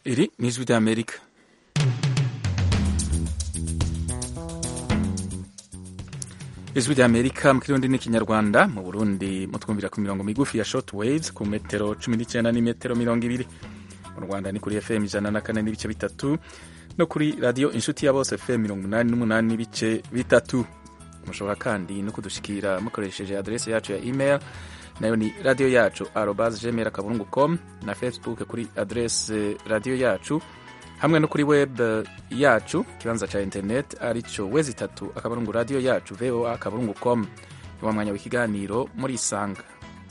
Iri ni ijwi ry'Amerika ijwi ry'Amerika mu kirundi n'ikinyarwanda mu Burundi mutwumvira ku mirongo migufi ya short waves ku metero cumi n'icyenda n'imetero mirongo ibiri mu Rwanda ni kuri FM ijana na kane n'ibice bitatu no kuri radiyo inshuti ya bose FM mirongo umunani n'umunani n'ibice bitatu mushobora kandi no kudushikira mukoresheje adrese yacu ya email nayo ni radiyo yacu arobas gmail akaburungu com na facebook kuri adrese radiyo yacu hamwe no kuri web yacu ikibanza ca internet arico wezi itatu akaburungu radiyo yacu voa akaburungu com ni wa mwanya w'ikiganiro muri isanga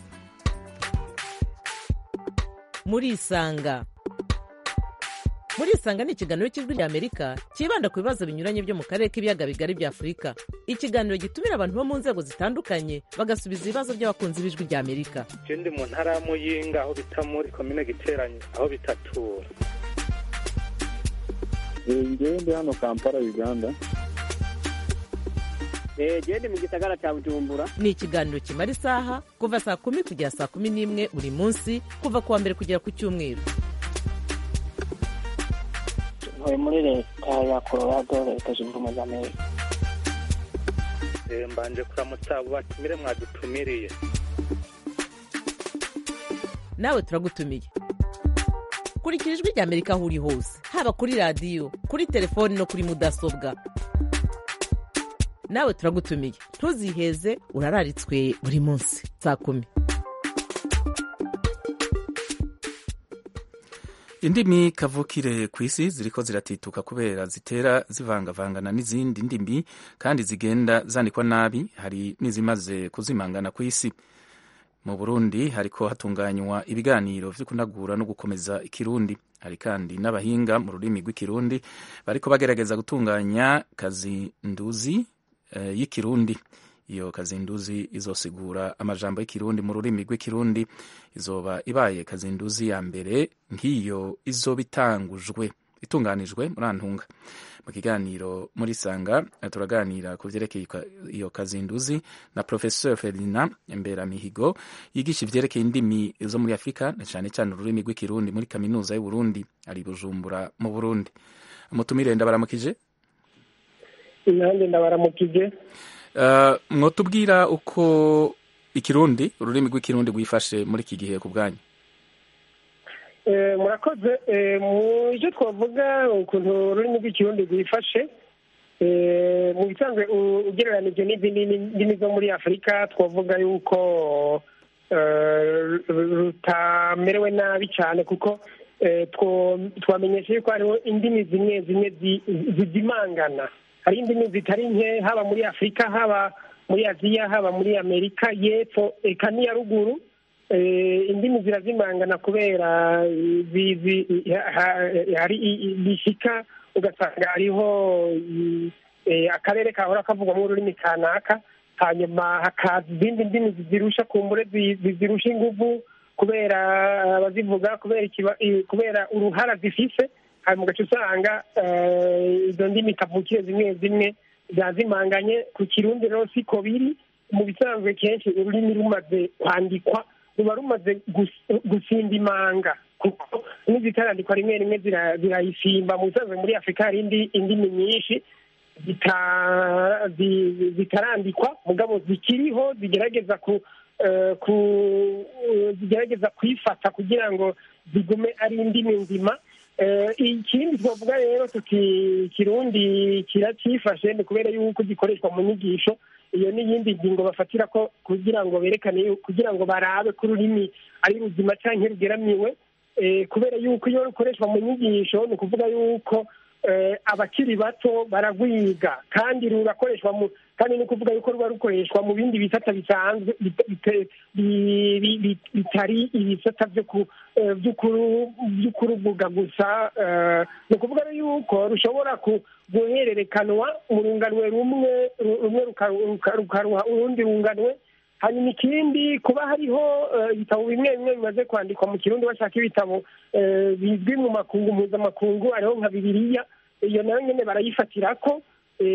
muri isanga muri isanga ni ikiganiro cy'ijwi rya amerika cyibanda ku bibazo binyuranye byo mu karere k'ibiyaga bigari bya afurika ikiganiro gitumira abantu bo mu nzego zitandukanye bagasubiza ibibazo by'abakunzi b'ijwi rya amerika je ndi mu ntara ya muyinga aho bita muri komine giteranye aho bitatura ngewe ndi hano kampala uganda gende mu gisagara cya bujumbura ni ikiganiro kimara isaha kuva saa kumi kugera saa kumi n'imwe buri munsi kuva ku wa mbere kugera ku cyumweru ntuye muri leta ya colorado leta zunze ubumwe za amerika Eh, mbanje kuramutsa abo batumire mwadutumiriye nawe turagutumiye kurikira ijwi rya amerika aho uri hose haba kuri radiyo kuri telefoni no kuri mudasobwa nawe turagutumiye ntuziheze urararitswe buri munsi saa kumi indimi kavukire ku isi ziriko ziratituka kubera zitera zivangavangana n'izindi ndimi kandi zigenda zandikwa nabi hari n'izimaze kuzimangana ku isi mu burundi hariko hatunganywa ibiganiro vyo kunagura no gukomeza ikirundi hari kandi n'abahinga mu rurimi rw'ikirundi bariko bagerageza gutunganya kazinduzi uh, y'ikirundi iyo kazinduzi izosigura amajambo y'ikirundi mu rurimi rw'ikirundi izoba ibaye kazinduzi ya mbere nk'iyo izoba itangujwe itunganijwe muri antunga mu kiganiro muri sanga turaganira ku vyerekeye iyo kazinduzi na professeur Ferdinand Mberamihigo yigisha ivyerekeye indimi zo muri Afrika na cane cane ururimi rw'ikirundi muri kaminuza y'u Burundi ari Bujumbura mu Burundi umutumire ndabaramukije nanjye ndabaramukije Uh, mwotubwira uko ikirundi ururimi rw'ikirundi rwifashe muri iki gihe ku bwanyu murakoze mu byo twavuga ukuntu ururimi rw'ikirundi rwifashe mu bisanzwe ugereranije n'izindi ndimi zo muri afurika twavuga yuko rutamerewe nabi cyane kuko twamenyesha yuko hariho indimi zimwe zimwe zizimangana hari indimi zitari nke haba muri afurika haba muri aziya haba muri amerika y'epfo eka n'iya ruguru indimi zirazimangana kubera hari bishyika ugasanga hariho akarere kahora kavugwamo ururimi kanaka hanyuma hakaza izindi ndimi zizirusha kumbure zizirusha inguvu kubera abazivuga kubera uruhara zifise hanyuma ugaca usanga izo ndimi kavukire zimwe zimwe zazimanganye ku kirundi rero siko biri mu bisanzwe kenshi ururimi rumaze kwandikwa ruba rumaze gusimba imanga kuko n'izitarandikwa rimwe rimwe zirayisimba mu bisanzwe muri afurika hari indimi nyinshi zitarandikwa mugabo zikiriho zigerageza ku zigerageza kwifata kugira ngo zigume ari indimi nzima ikindi twavuga rero tuti kirundi kiracyifashe ni kubera yuko gikoreshwa mu nyigisho iyo n'iyindi ngingo bafatira ko kugira ngo berekane kugira ngo barabe ko ururimi ari ruzima cyangwa rugeramiwe kubera yuko iyo rukoreshwa mu nyigisho ni ukuvuga yuko abakiri bato baragwiga kandi rurakoreshwa mu kandi ni ukuvuga yuko ruba rukoreshwa mu bindi bisata bisanzwe bitari ibisata byo kuruvuga gusa ni ukuvuga yuko rushobora guhererekanwa mu runganwe rumwe rumwe rukaruha urundi runganwe hanyuma ikindi kuba hariho ibitabo bimwe bimwe bimaze kwandikwa mu kirundi bashaka ibitabo bizwi mu makungu mpuzamakungu hariho nka bibiriya iyo nayo nyine barayifatira ko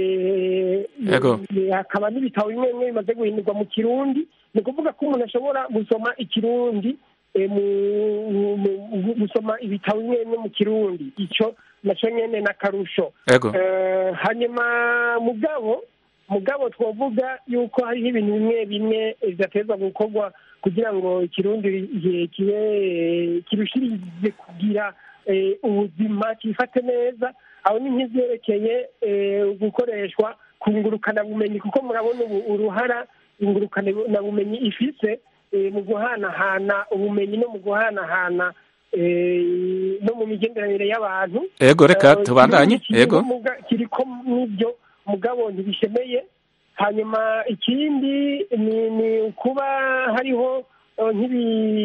hakaba n'ibitabo bimwe bimwe bimaze guhindurwa mu kirundi ni ukuvuga ko umuntu ashobora gusoma ikirundi gusoma ibitabo bimwe bimwe mu kirundi icyo nacyo nyene n'akarusho ego Eh, hanyuma mugabo mugabo twavuga yuko hariho ibintu bimwe bimwe bidatezwa gukorwa kugira ngo ikirundi igihe kibe kirushirize kugira eh, ubuzima kifate neza aho ni nk'ivyerekeye eh, gukoreshwa ku ngurukanabumenyi kuko murabona ubu uruhara ingurukanabumenyi ifise eh, mu guhanahana ubumenyi no mu guhanahana eh, no mu migenderanire y'abantu ego reka Eh, tubandanye ikindi ego kiriko muga- kiriko n'ibyo mugabo ntibishemeye hanyuma ikindi ni ni ukuba hariho eh, nk'ibi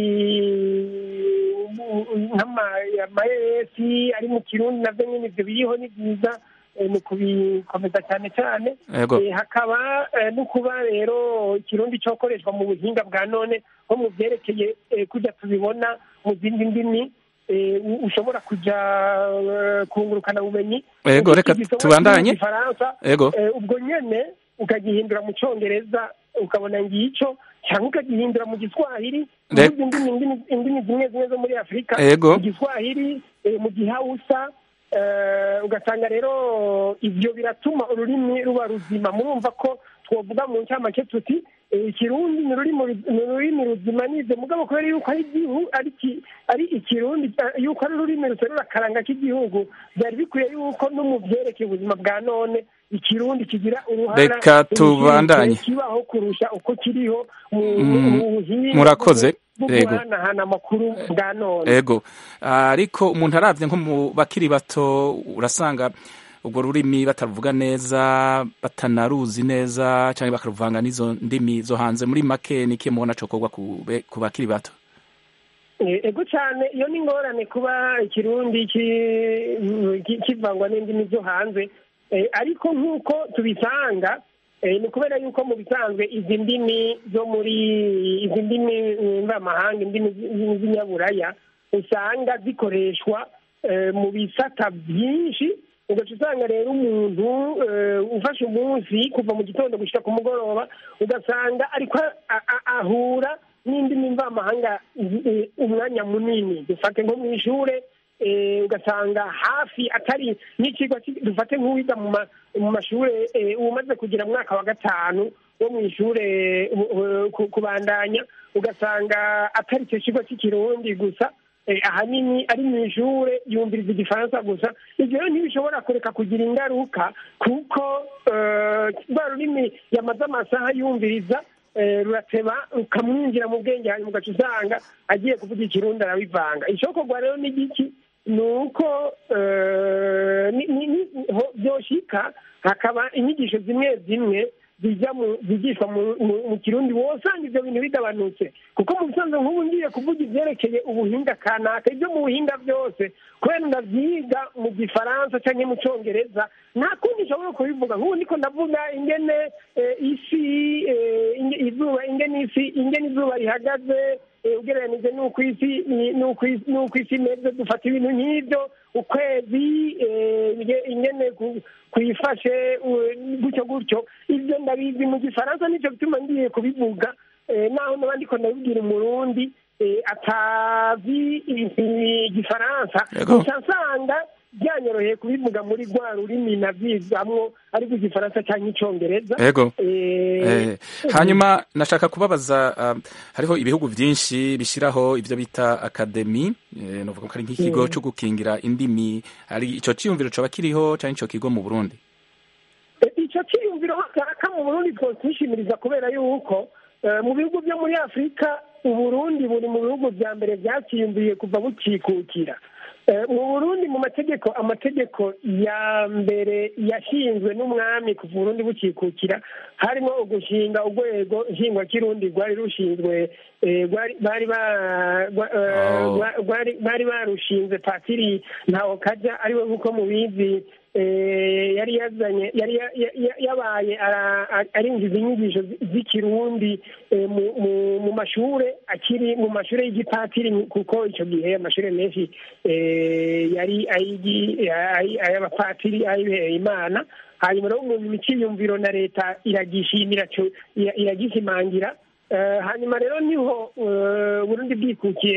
nk'amayesi ari mu kirundi navyo nyene ivyo biriho ni byiza eh, ni ukubikomeza cyane cyane ego Eh, hakaba eh, no kuba rero ikirundi cokoreshwa mu buhinga bwa none nko mu vyerekeye eh, kujya tubibona mu zindi ndimi eh, u- ushobora kuja eh, kungurukana bumenyi Ego, reka Igisomwa tubandanye. cy'igifaransa ego eh, ubwo nyene ukagihindura mu congereza ukabona ngico cyangwa ukagihindura mu giswahili Re- mu zindi ndimi indimi zimwe zimwe zo muri afurika Ego. mu giswahili eh, mu gihausa eh, ugasanga rero ibyo biratuma ururimi ruba ruzima murumva ko twavuga mu ncamake tuti eh, ikirundi ni ururimi ru- ni ururimi ruzima nize mugabo kubera yuko ari igihu ari iki- ari ikirundi eh, yuko ari ururimi ruserura akaranga k'igihugu byari bikwiye yuko no mu byerekeye ubuzima bwa none ikirundi kigira uruhara Reka tubandanye. kibaho kurusha uko kiriho mu Mm, mu buhinga murakoze. bwo Yego. guhanahana amakuru bwa none ego ariko umuntu aravye nko mu bakiri bato urasanga ubwo rurimi bataruvuga neza batanaruzi neza cyangwa bakaruvanga n'izo ndimi zo hanze muri make niki mubona cokorwa ku be- ku bakiri bato Eh, ego cyane iyo ni ingorane kuba ikirundi ki- ki- kivangwa n'indimi zo hanze Eh, ariko nk'uko tubisanga eh, ni kubera yuko mu bisanzwe izi ndimi zo muri izi ndimi eh, mvamahanga indimi zi- z'inyaburaya usanga zikoreshwa eh, mu bisata byinshi ugaca usanga rero umuntu eh, ufashe umunsi kuva mu gitondo gushyira ku mugoroba ugasanga ariko a- a- ahura n'indimi mvamahanga eh, umwanya munini dufate nko mu ishure eh, ugasanga hafi atari n'ikigo ki- dufate nk'uwiga mu ma- mu mashure eh, umaze kugira mwaka wa gatanu wo mu ishure eh, eh, ku- kubandanya ugasanga atari icyo kigo cy'ikirundi gusa eh, ahanini ari mu ishure yumviriza igifaransa gusa ibyo rero ntibishobora kureka kugira ingaruka kuko eh, rwa rurimi yamaze amasaha yumviriza eh, rurateba rukamwinjira mu bwenge hanyuma ugaca usanga agiye kuvuga ikirundi arabivanga icokorwa rero ni giki ni uko eh, ni- ni- ni- ho- byoshika hakaba inyigisho zimwe zimwe zijya mu zigishwa mu- mu- mu kirundi wosanga ibyo bintu bigabanutse kuko mu bisanzwe nk'ubu ngiye kuvuga ibyerekeye ubuhinga kanaka ibyo mu buhinga byose kubera ndavyiga mu gifaransa cyangwa mu congereza nta kundi nshobora kubivuga nk'ubu niko ndavuga ingene eh, isi eh, inge- izuba ingene isi ingene izuba rihagaze eh, ugereranije n'uko isi ni- n'uko isi- n'uko isi imeze dufata ibintu nk'ibyo ukwezi eh, inge- ingene ku- kwifashe u- gutyo gutyo ibyo ndabizi mu gifaransa nicyo bituma ngiye kubivuga eh, naho naba ndiko ndabibwira umurundi eh, atazi i- igifaransa Yego. gusa nsanga byanyoroheye kubivuga muri rwa rurimi navyizamwo ariko igifaransa cyangwa icongereza ego Eh, Eh, hanyuma nashaka kubabaza um, hariho ibihugu byinshi bishyiraho ibyo bita akademi eh, novuga ko ari nk'ikigo cyo gukingira indimi hari ico ciyumviro coba kiriho cyangwa ico kigo mu Burundi icyo cyiyumviro cyaka mu burundi twishimiriza kubera yuko eh, mu bihugu byo muri afurika uburundi buri mu bihugu bya mbere byakiyumviye kuva bukikukira Eh, mu burundi mu mategeko amategeko ya mbere yashinzwe n'umwami kuva uburundi bukikukira harimo ugushinga urwego nshingwakirundi rwari rushinzwe eh, rwari- bari ba- rwa- eh, Oh. rwa- rwari- bari barushinze patiri ntawo kajya ariwe nk'uko mubizi eh, yari yazanye yari ya- ya- ya- yabaye ara- a- arinjiza inyigisho zi- z'ikirundi eh, mu- mu- mu mashure akiri mu mashure y'igipatiri kuko icyo gihe amashure menshi eh, yari ay'igi- ay- ay'abapatiri ayibeheye imana hanyuma rero mu miciyumviro na leta iragishimira co- ira- iragishimangira Eh, hanyuma rero niho eh, burundi bwikukiye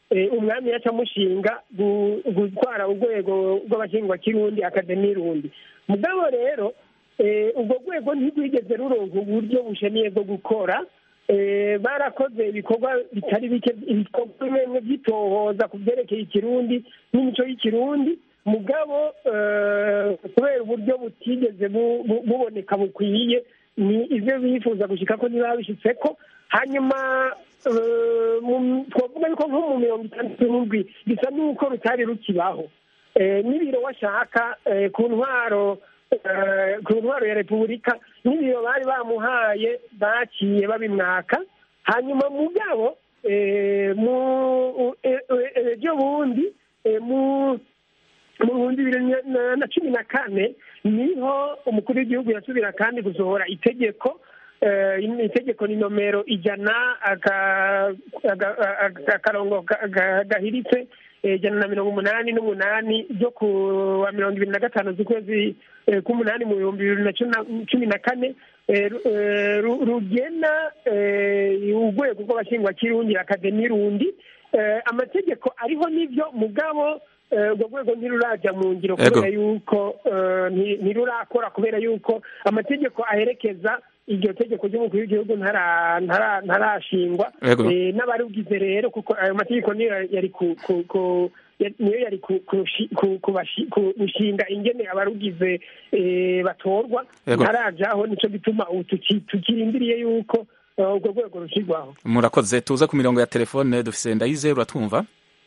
eh, umwami yaca amushinga gu- gutwara urwego rw'abashingwakirundi akademi rundi mugabo rero eh, ubwo rwego ntirwigeze ruronka uburyo bushemiye bwo gukora eh, barakoze ibikorwa bitari bike ibikorwa bimwe bimwe byitohoza ku byerekeye ikirundi n'imico y'ikirundi mugabo eh, kubera uburyo butigeze bu- bu- buboneka bukwiye ni ibyo bifuza gushika ko ntibabishitse ko hanyuma eh, mu- twavuga yuko nko mu mirongo itandatu n'indwi bisa n'uko rutari rukibaho Eh, n'ibiro washaka eh, ku ntwaro eh, ku ntwaro ya repubulika n'ibiro bari bamuhaye baciye babimwaka hanyuma mugabo eh, mu eh, eh, ejo bundi eh, mu mu bihumbi bibiri na- na- na cumi na kane niho umukuru w'igihugu yasubira kandi gusohora itegeko eh, itegeko ni nomero ijana aka- aga- aga- akarongo ga- ga- gahiritse eh, ijana na mirongo umunani n'umunani ryo ku wa mirongo ibiri na gatanu z'ukwezi eh, k'umunani mu bihumbi bibiri na cumi na- cumi na kane eh, ru- eh, ru- rugena eh, urwego rw'abashingwakirundi akademi rundi Eh, amategeko ariho n'ibyo mugabo eh, urwo rwego ntiruraja mu ngiro Ego. kubera yuko eh, nti- ntirurakora kubera yuko amategeko aherekeza iryo tegeko ry'umukuru w'igihugu ntara- ntara- ntarashingwa Ego. Eh, n'abarugize rero kuko ayo mategeko niyo yari ku- ku- ku- ya- niyo yari ku- kurushi- ku- kubashi- ku- gushinga ingene abarugize eh, batorwa Ego. ntarajaho nico gituma ubu tuki- tukirindiriye yuko eh, urwo rwego rushirwaho murakoze tuze ku mirongo ya telefone dufise ndayize uratwumva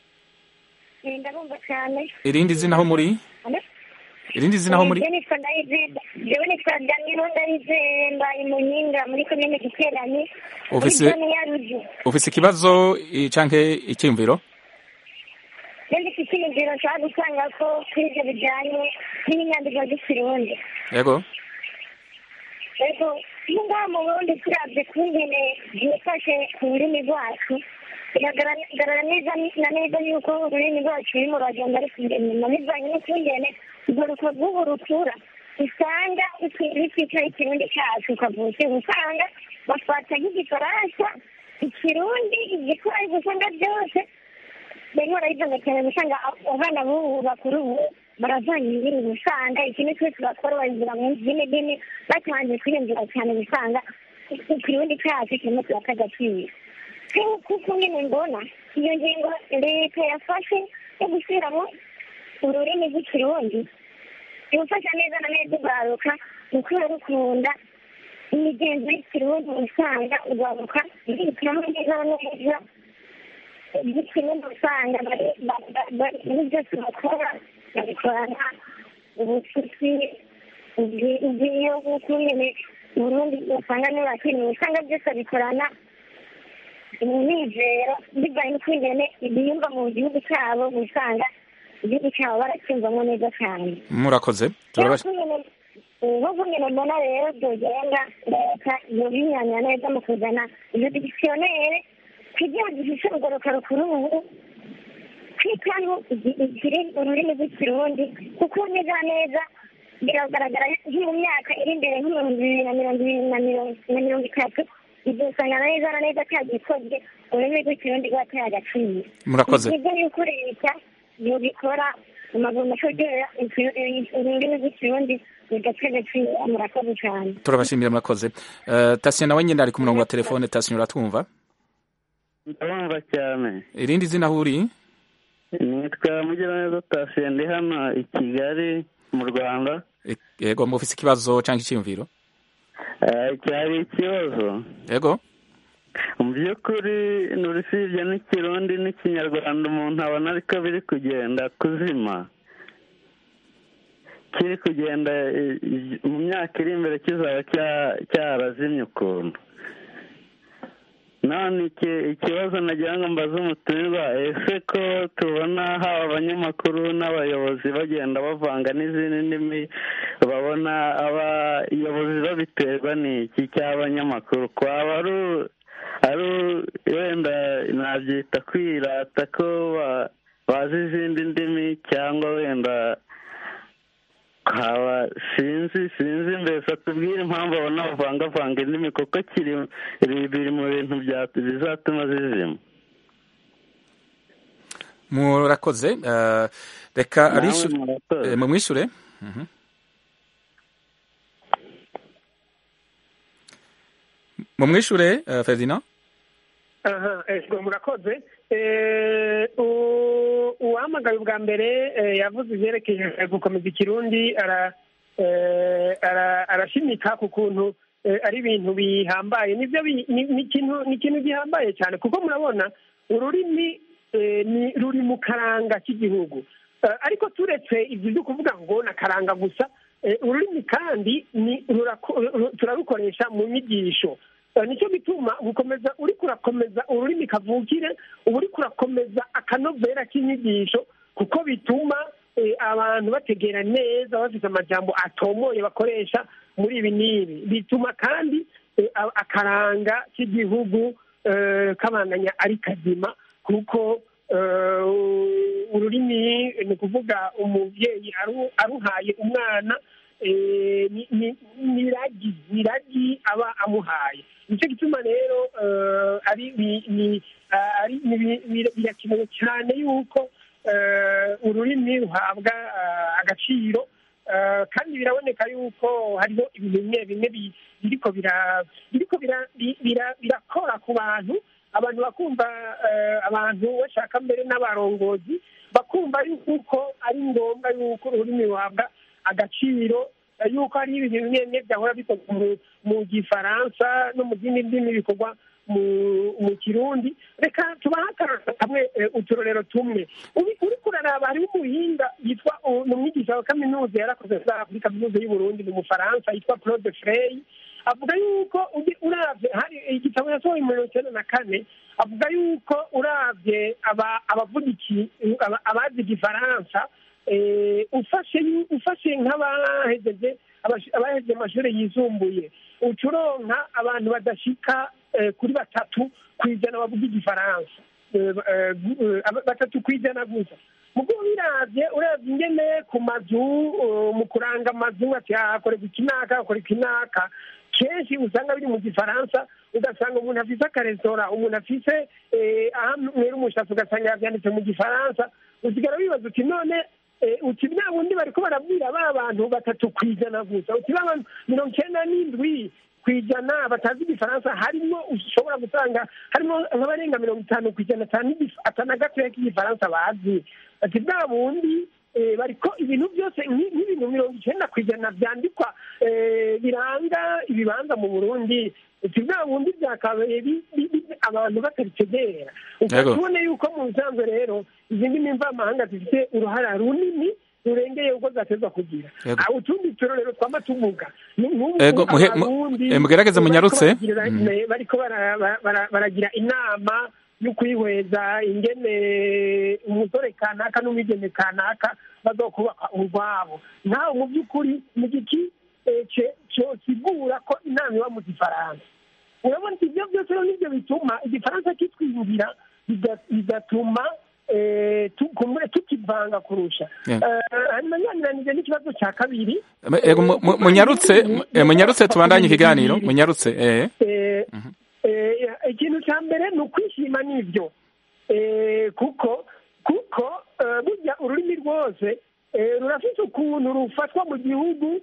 ndabumva cyane irindi zina aho muri irindi zina aho muri jewe nitwa ndayizeye jewe nitwa danilo ndayizeye mbaye munyinga muri komine giteranyi muri Ufise- zone ya ruju ufise ikibazo eh, canke icyiyumviro rero iki cyiyumviro nshaka gusanga ko kuri ibyo bijyanye n'inyandiko z'ikirundi yego ariko iyo ngaha mu burundi turabye kungene byifashe ku rurimi rwacu biragaragara neza na neza yuko ururimi rwacu rurimo ruragenda rusubira inyuma bivanye n'ukungene urwo ruko rw'ubu rutura usanga rutwitaho ikirundi cyacu ukavutse usanga bafata nk'igifaransa ikirundi igiswahili usanga byose barimo barabivanga cyane usanga abana b'ubu bakuru ubu baravanga indirimbo usanga ikintu cyose bakora babizira mu zindi ndimi batangiye kwiyumvira cyane usanga ikirundi cyacu kirimo kirata agaciro kuko nyine mbona iyo ngingo leta yafashe yo gusubiramo ururimi rw'ikirundi ibufasha neza na neza urwaruka mu kuba rukunda imigenzo y'ikirundi usanga urwaruka rwitamo neza na neza igikirundi usanga muri byose bakora babikorana ubucuti ubwiyo bw'uko nyine uburundi usanga n'urakeneye usanga byose babikorana umwizero bivanye n'ukungene ibiyumva mu gihugu cyabo usanga igihugu cyabo baracyumvamo neza cyane murakoze turabash- nk'uko nyine mbona rero byogenda leta yobinyanya neza mu kuzana iyo dikisiyonere kugira ngo ifishe urugoroka rukuru ubu kwitaho ikiri ururimi rw'ikirundi kuko neza neza biragaragara nko mu myaka iri imbere nk'ibihumbi bibiri na mirongo ibiri na mirongo na mirongo itatu ibyo usanga na neza na neza cyagikozwe ururimi rw'ikirundi rwateye agaciro Murakoze. ni byiza yuko leta yobikora mu maguru mashogera ururimi rw'ikirundi rugateye agaciro murakoze cyane turabashimira murakoze Eh, tasiyo nawe nyine ari ku murongo wa telefone tasiyo uratwumva ndabumva cyane irindi zina aho uri nitwa mugiraneza tasiyo ndi hano i kigali mu rwanda E- yego mufise ikibazo cyangwa icyiyumviro Eh, cyari ikibazo yego mu by'ukuri nurusibye n'ikirundi n'ikinyarwanda umuntu abona ariko biri kugenda kuzima kiri kugenda eh, mu myaka iri imbere kizaba cya- cyarazimye ukuntu none iki- ikibazo nagira ngo mbaze umutumirwa ese ko tubona haba abanyamakuru n'abayobozi bagenda bavanga n'izindi ndimi babona abayobozi babiterwa n'iki cy'abanyamakuru kwaba ari u- ari u- wenda nabyita kwirata ko ba- bazi izindi ndimi cyangwa wenda haba sinzi sinzi mbese atubwire impamvu abona bavangavanga indimi kuko kiri biri biri mu bintu bya- bizatuma zizima murakoze eh, reka Namwe abishu- murakoze. eh, mumwishure Mhm. mumwishure eh, Ferdinand aha ego murakoze Eh, u- uwahamagaye ubwa mbere eh, yavuze ivyerekeye gukomeza ikirundi ara eh, ara- arashimika ku kuntu eh, ari ibintu bihambaye nivyo bi- ni ni ikintu ni ikintu gihambaye cyane kuko murabona ururimi eh, ni ruri mu karanga k'igihugu Eh, ariko turetse ibyo byo kuvuga ngo na karanga gusa eh, ururimi kandi ni rurako- ru- turarukoresha mu nyigisho Eh, nicyo gituma gukomeza uri kurakomeza ururimi kavukire uba uri kurakomeza akanovera k'inyigisho kuko bituma eh, abantu bategera neza bafite amajambo atomoye bakoresha muri ibi n'ibi bituma kandi eh, a- akaranga k'igihugu eh, kabandanya ari kazima kuko eh, ururimi ni ukuvuga umubyeyi aru- aruhaye umwana eh, ni- ni- ni ragi ni ragi aba amuhaye nicyo gituma rero eh, ari bi- ni- ah, ari- ni bi- bi- birakenewe cyane yuko eh, ururimi ruhabwa ah, agaciro Eh, kandi biraboneka yuko hariho ibintu bimwe bimwe bi- biriko bira- biriko bira- bi- bira- birakora ku bantu abantu bakumva eh, abantu bashaka mbere n'abarongozi bakumva yuko ari ngombwa yuko ururimi ruhabwa agaciro eh, yuko hari ibintu bimwe bimwe byahora bikorwa mu- mu gifaransa no mu zindi ndimi bikorwa mu mu kirundi reka tubahe akarorero kamwe eh, uturorero tumwe Uri- uriko uraraba hariho umuhinga yitwa u- ni umwigisha wa kaminuza yarakoze za kuri kaminuza y'uburundi ni umufaransa yitwa claude frey avuga yuko ugi- uravye hari igitabo yasohoye mu mirongo icyenda na kane avuga yuko uravye aba- abavuga iki aba- abazi igifaransa eh, ufashe yu- ufashe nk'abahejeje abash- abahejeje amashuri yisumbuye uca uronka abantu badashika eh, kuri batatu ku ijana bavuga igifaransa Eh, eh, gu- eh, aba- batatu ku ijana gusa mugo biravye uravye ingene ku mazu eh, mu kuranga amazu ati hakorerwa ikinaka hakorerwa ikinaka kenshi usanga biri mu gifaransa ugasanga umuntu afise akaresitora umuntu afise eh, aho mwera umushatsi ugasanga yavyanditse mu gifaransa usigara wibaza uti none eh, uti bwa bundi bariko barabwira ba bantu batatu ku ijana gusa uti ba bantu mirongo icenda n'indwi ku ijana batazi igifaransa harimo ushobora gusanga harimo nk'abarenga mirongo itanu ku ijana atana gatoya k'igifaransa bazi ati bwa bundi eh, bariko ibintu byose nki- nk'ibintu mirongo icenda ku ijana vyandikwa eh, biranga ibibanza mu burundi uti bwa bundi byakabaye bi- bi- bi- abantu batabitegera Yego. tubone yuko mu bisanzwe rero izi ndimi mvamahanga zifite uruhara runini rurengeye uko zatezwa kugira Yego. Ah, utundi turorero twama tuvuga ni nk'ubu Ego, muhe- mu- Abarundi eh, mugerageze bariko munyarutse. baragira- Mm. eh, bariko bara- bara- bara- baragira inama yo kwihweza ingene umusore kanaka n'umwigeme kanaka bazokubaka urwabo nawe mu by'ukuri mu giki eh, ce- cosigura ko inama iba mu gifaransa urabona ibyo byose rero nibyo bituma igifaransa kitwiyumvira biga- bigatuma eh, tu- kumure tukivanga kurusha Yeah. Eh, hanyuma nyanyiranije n'ikibazo cya kabiri Ego, mu- mu- munyarutse mu- eh, munyarutse tubandanye ikiganiro munyarutse eh Eh, eh, ikintu cya mbere ni ukwishima n'ibyo Eh, kuko kuko eh, burya ururimi rwose eh, rurafite ukuntu rufatwa mu gihugu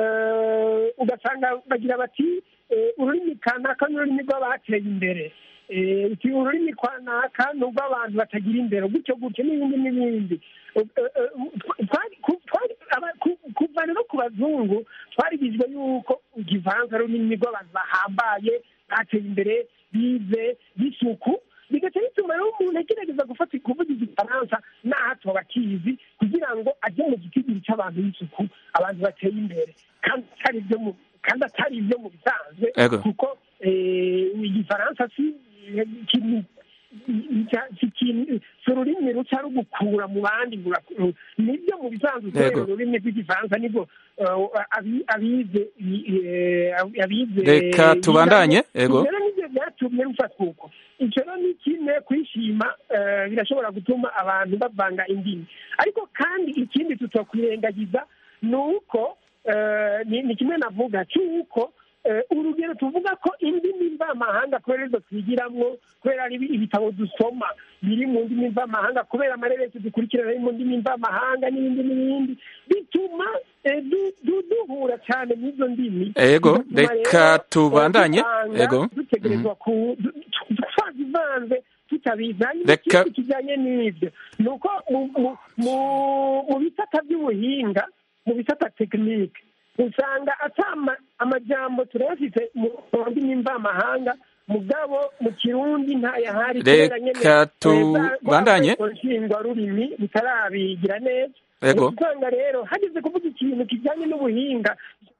eh, ugasanga bagira bati eh, ururimi kanaka ni ururimi rw'abateye imbere Eh, uti ururimi kwanaka ni urw'abantu batagira imbere gutyo gutyo n'ibindi n'ibindi Eh, eh, twari- ku- twari- aba- ku- kuva rero ku bazungu twarigijwe yuko igifaransa ari ururimi rw'abantu bahambaye bateye imbere bize b'isuku bigaca bituma rero umuntu agerageza gufata kuvuga igifaransa n'aho atoba akizi kugira ngo ajye mu gitigiri cy'abantu b'isuku abantu bateye imbere kandi atari ibyo mu kandi atari ibyo mu bisanzwe Ego. kuko eh, igifaransa si ikintu cya- si ikintu- si ururimi ruca rugukura mu bandi ngo ura- nibyo mu bisanzwe kubera Yego. ururimi rw'igifaransa nibwo eh, abi- abize eh, abize Reka tubandanye, ego. Ibyo rero nibyo byatumye rufatwa uko icyo rero ni kimwe kwishima eh, birashobora gutuma abantu bavanga indimi ariko kandi ikindi tutokwirengagiza ni uko eh, ni ni kimwe navuga cy'uko Eh, urugero tuvuga ko indimi mvamahanga kubera izo twigiramwo kubera ari ibitabo dusoma biri mu ndimi mvamahanga kubera amareresi dukurikirana ari mu ndimi mvamahanga n'ibindi n'ibindi bituma eh, du- du- duhura cyane n'izo ndimi Ego, Bigatuma reka rero, eh, tubandanye. dusanga Ego. dutegerezwa ku du- tu- twazivanze tutabizi hanyuma Reka- ikindi kijyanye n'ibyo ni uko mu- mu- mu- mu bisata by'ubuhinga mu bisata tekinike usanga ata ama- amajambo turayafite mu mu ndimi mvamahanga mugabo mu kirundi ntayahari kubera nyene, Reka eh, za- tubandanye. rwa nshingwarurimi bitarabigira neza Ego. usanga rero hageze kuvuga ikintu kijyanye n'ubuhinga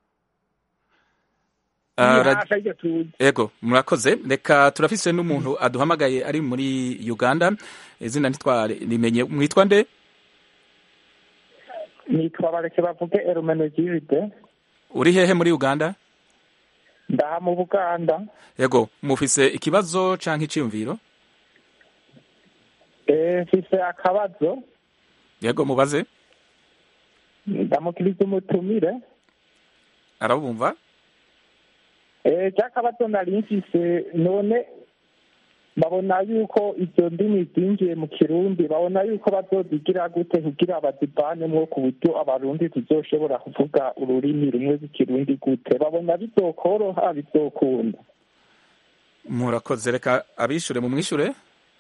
Ah, ra- hafi aribyo tuzi Ego, murakoze. Reka turafise n'umuntu aduhamagaye ari muri Uganda. Izina ntitware rimenye. Mwitwa nde? nitwa bareke bavuge erumenegiride Uri hehe muri Uganda? ndaha mu buganda Ego, mufise ikibazo canke iciyumviro? Eh, mfise akabazo Yego, mubaze. ndamukiriza umutumire Arabumva? Eh, rya kabazo nari mfise none babona yuko izo ndimi zinjiye mu kirundi babona yuko bazozigira gute kugira bazivanemwo ku buryo abarundi tuzoshobora kuvuga ururimi rumwe rw'ikirundi gute babona bizokoroha bizokunda Murakoze. Reka abishure mu mwishure.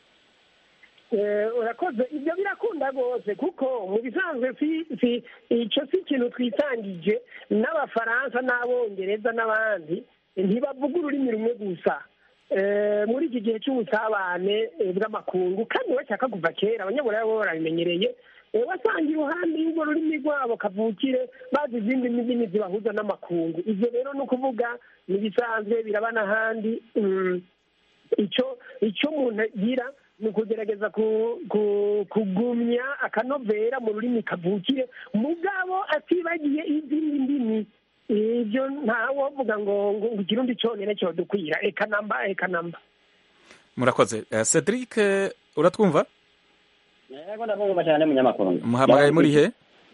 Eh, urakoze ibyo birakunda rwose kuko mu bisanzwe si si icyo si ikintu twisangije n'abafaransa n'abongereza n'abandi ntibavuga ururimi rumwe gusa Eh, muri iki gihe cy'ubusabane eh, bw'amakungu kandi bashaka kuva kera abanyaburaya bo barabimenyereye Eh, wasanga iruhande y'urwo rurimi rwabo kavukire bazi izindi ndimi zibahuza n'amakungu ibyo rero ni ukuvuga n'ibisanzwe biraba n'ahandi mm, icyo icyo umuntu agira ni ukugerageza ku- ku- kugumya akanovera mu rurimi kavukire mugabo atibagiye izindi ndimi ibyo ntawovuga ngo ngo ngo ikirundi cyonyine cyodukwira eka namba eka namba Murakoze. Eh, Cedric, eh, uratwumva? yego ndabumva cyane munyamakuru Muhamagaye muri he?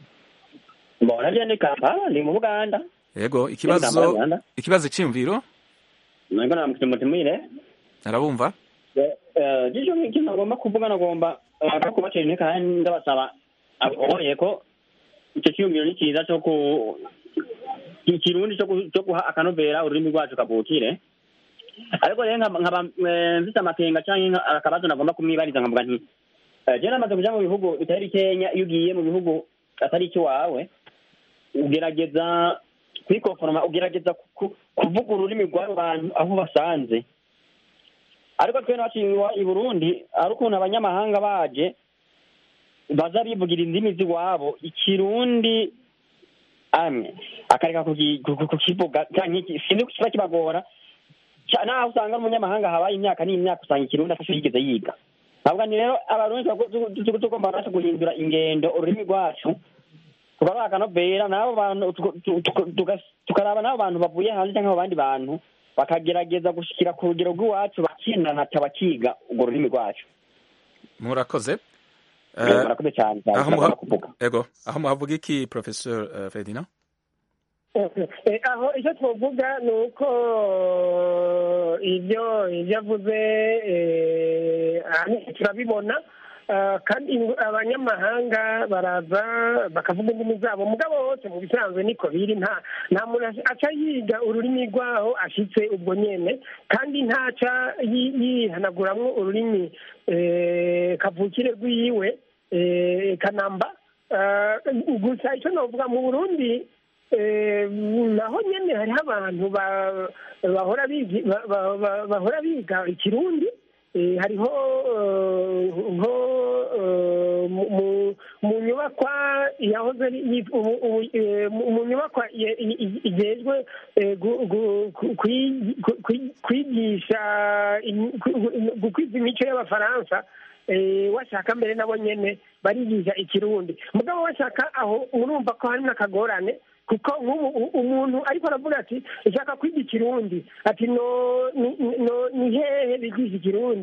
mbona je ndi kampala ndi mu buganda Yego, Kampala, ikibazo Uganda. ikibazo iciyumviro? nabwo namukiri mutumire Arabumva? gisho ikintu agomba kuvuga nagomba eh, kubatera intege kandi ndabasaba aboye ko icyo cyiyumviro ni cyiza cyo ku ikirundi cyo ku- cyo guha akanovera ururimi rwacu kavukire ariko rero nkaba nkaba, eh, mfite amakenga cyangwa akabazo nagomba kumwibariza nkavuga nti eh, je namaze kuja mu bihugu bitari kenya iyo ugiye mu bihugu atari icy'iwawe ugerageza kwikoforoma ugerageza ku- ku- kuvuga ururimi rw'abo bantu aho basanze ariko twe nacu iwa- i burundi ari ukuntu abanyamahanga baje baza bivugira indimi z'iwabo ikirundi amwe akareka kuki- ku- ku- kukivuga canke iki- sinzi kiba kibagora Ca- naho usanga n'umunyamahanga habaye imyaka n'imyaka usanga ikirundi atacyo yigeze yiga ntabwo ni rero abarundi tuba- tu- tu- tu- tugomba natwe guhindura ingendo ururimi rwacu tukabaha akanovera n'abo bantu tuka- tu- tuka- tuka- tukaraba n'abo bantu bavuye hanze cyangwa abo bandi bantu bakagerageza gushikira ku rugero rw'iwacu bakinanata bakiga urwo rurimi rwacu Murakoze. Eh, Eh, murakoze cyane cyane aho ndagomba muha- kuvuga Ego, aho muhavuga iki Professor eh, Ferdinand? Eh, aho icyo twavuga ni uko ibyo ibyo avuze eh, ahanini turabibona Ah, kandi ingu- abanyamahanga baraza bakavuga indimi zabo mugabo wose mu bisanzwe niko biri nta nta muntu aca- aca yiga ururimi rwaho ashitse ubwo nyene kandi ntaca yi- yihanaguramwo ururimi eh, kavukire rwiwe eh, kanamba Ah, gusa icyo navuga mu burundi eh, naho nyene hariho abantu ba- bahora bigi- ba- ba- ba- bahora biga ikirundi Eh, hariho eh, nko eh, mu- mu- mu nyubakwa yahoze ari- yi- ubu- ubu- eh, mu mu nyubakwa ye- i- i- igejwe eh, gu- gu- ku- kwi- ku- kwi- kwigisha im- ku- gu- gukwiza imico y'abafaransa eh, washaka mbere nabo nyene barigisha ikirundi mugabo washaka aho murumva ko harimo akagorane kuko nk'ubu u- umuntu ariko aravuga ati nshaka kwiga ikirundi ati no ni- no ni hehe bigisha ikirundi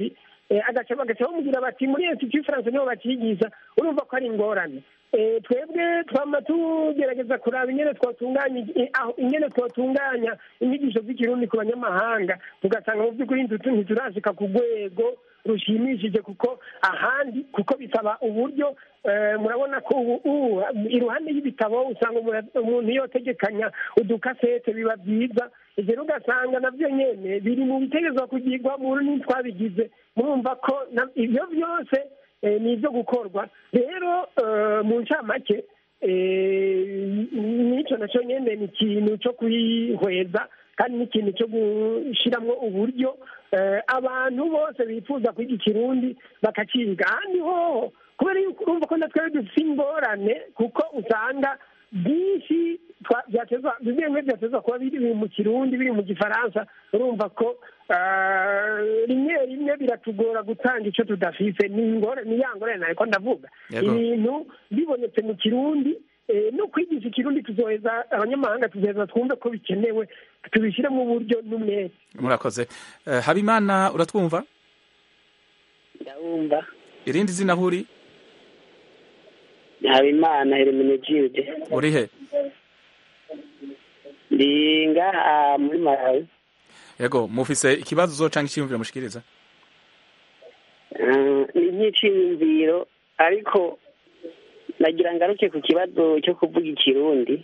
eh, agaca bagaca bamubwira bati muri institut france niho bakigisha urumva ko ari ingorane Eh, twebwe twama tugerageza kuraba ingene twatunganya i- aho- ingene twatunganya inyigisho z'ikirundi ku banyamahanga tugasanga mu by'ukuri ntitu- ntiturashika ku rwego rushimishije kuko ahandi kuko bisaba uburyo eh, murabona ko ubu ubu iruhande y'ibitabo usanga umuntu- umuntu yotegekanya udukasete biba byiza ibyo rero ugasanga nabyo nyene biri mu bitegerezwa kugirwa mu rurimi twabigize murumva ko na- ibyo byose eh, ni ibyo gukorwa rero eh, mu ncamake eh, n'icyo nacyo nyene ni ikintu cyo kwihweza kandi n'ikintu cyo gushyiramo uburyo eh, abantu bose bifuza kwiga ikirundi bakakiga ahandi hoho kubera yuko urumva ko natwe dufite ingorane kuko usanga byinshi twa- byatezwa bimwe bimwe byatezwa kuba biri mu kirundi biri mu gifaransa urumva ko ah, rimwe rimwe biratugora gutanga icyo tudafise ni ingorane ni ya ngorane ariko ndavuga Yego. ibintu bibonetse mu kirundi eh, no kwigisha ikirundi tuzoheza abanyamahanga tuzoheza twumve ko bikenewe tubishyire mu buryo n'umwete murakoze Eh, habimana uratwumva ndabumva irindi zina huri habimana hermenegilde uri he ndi ngaha muri malawi yego mufise ikibazo canke icyiyumviro mushikiriza Ah, ni nk'iciyumviro ariko nagira ngaruke ku kibazo cyo kuvuga ikirundi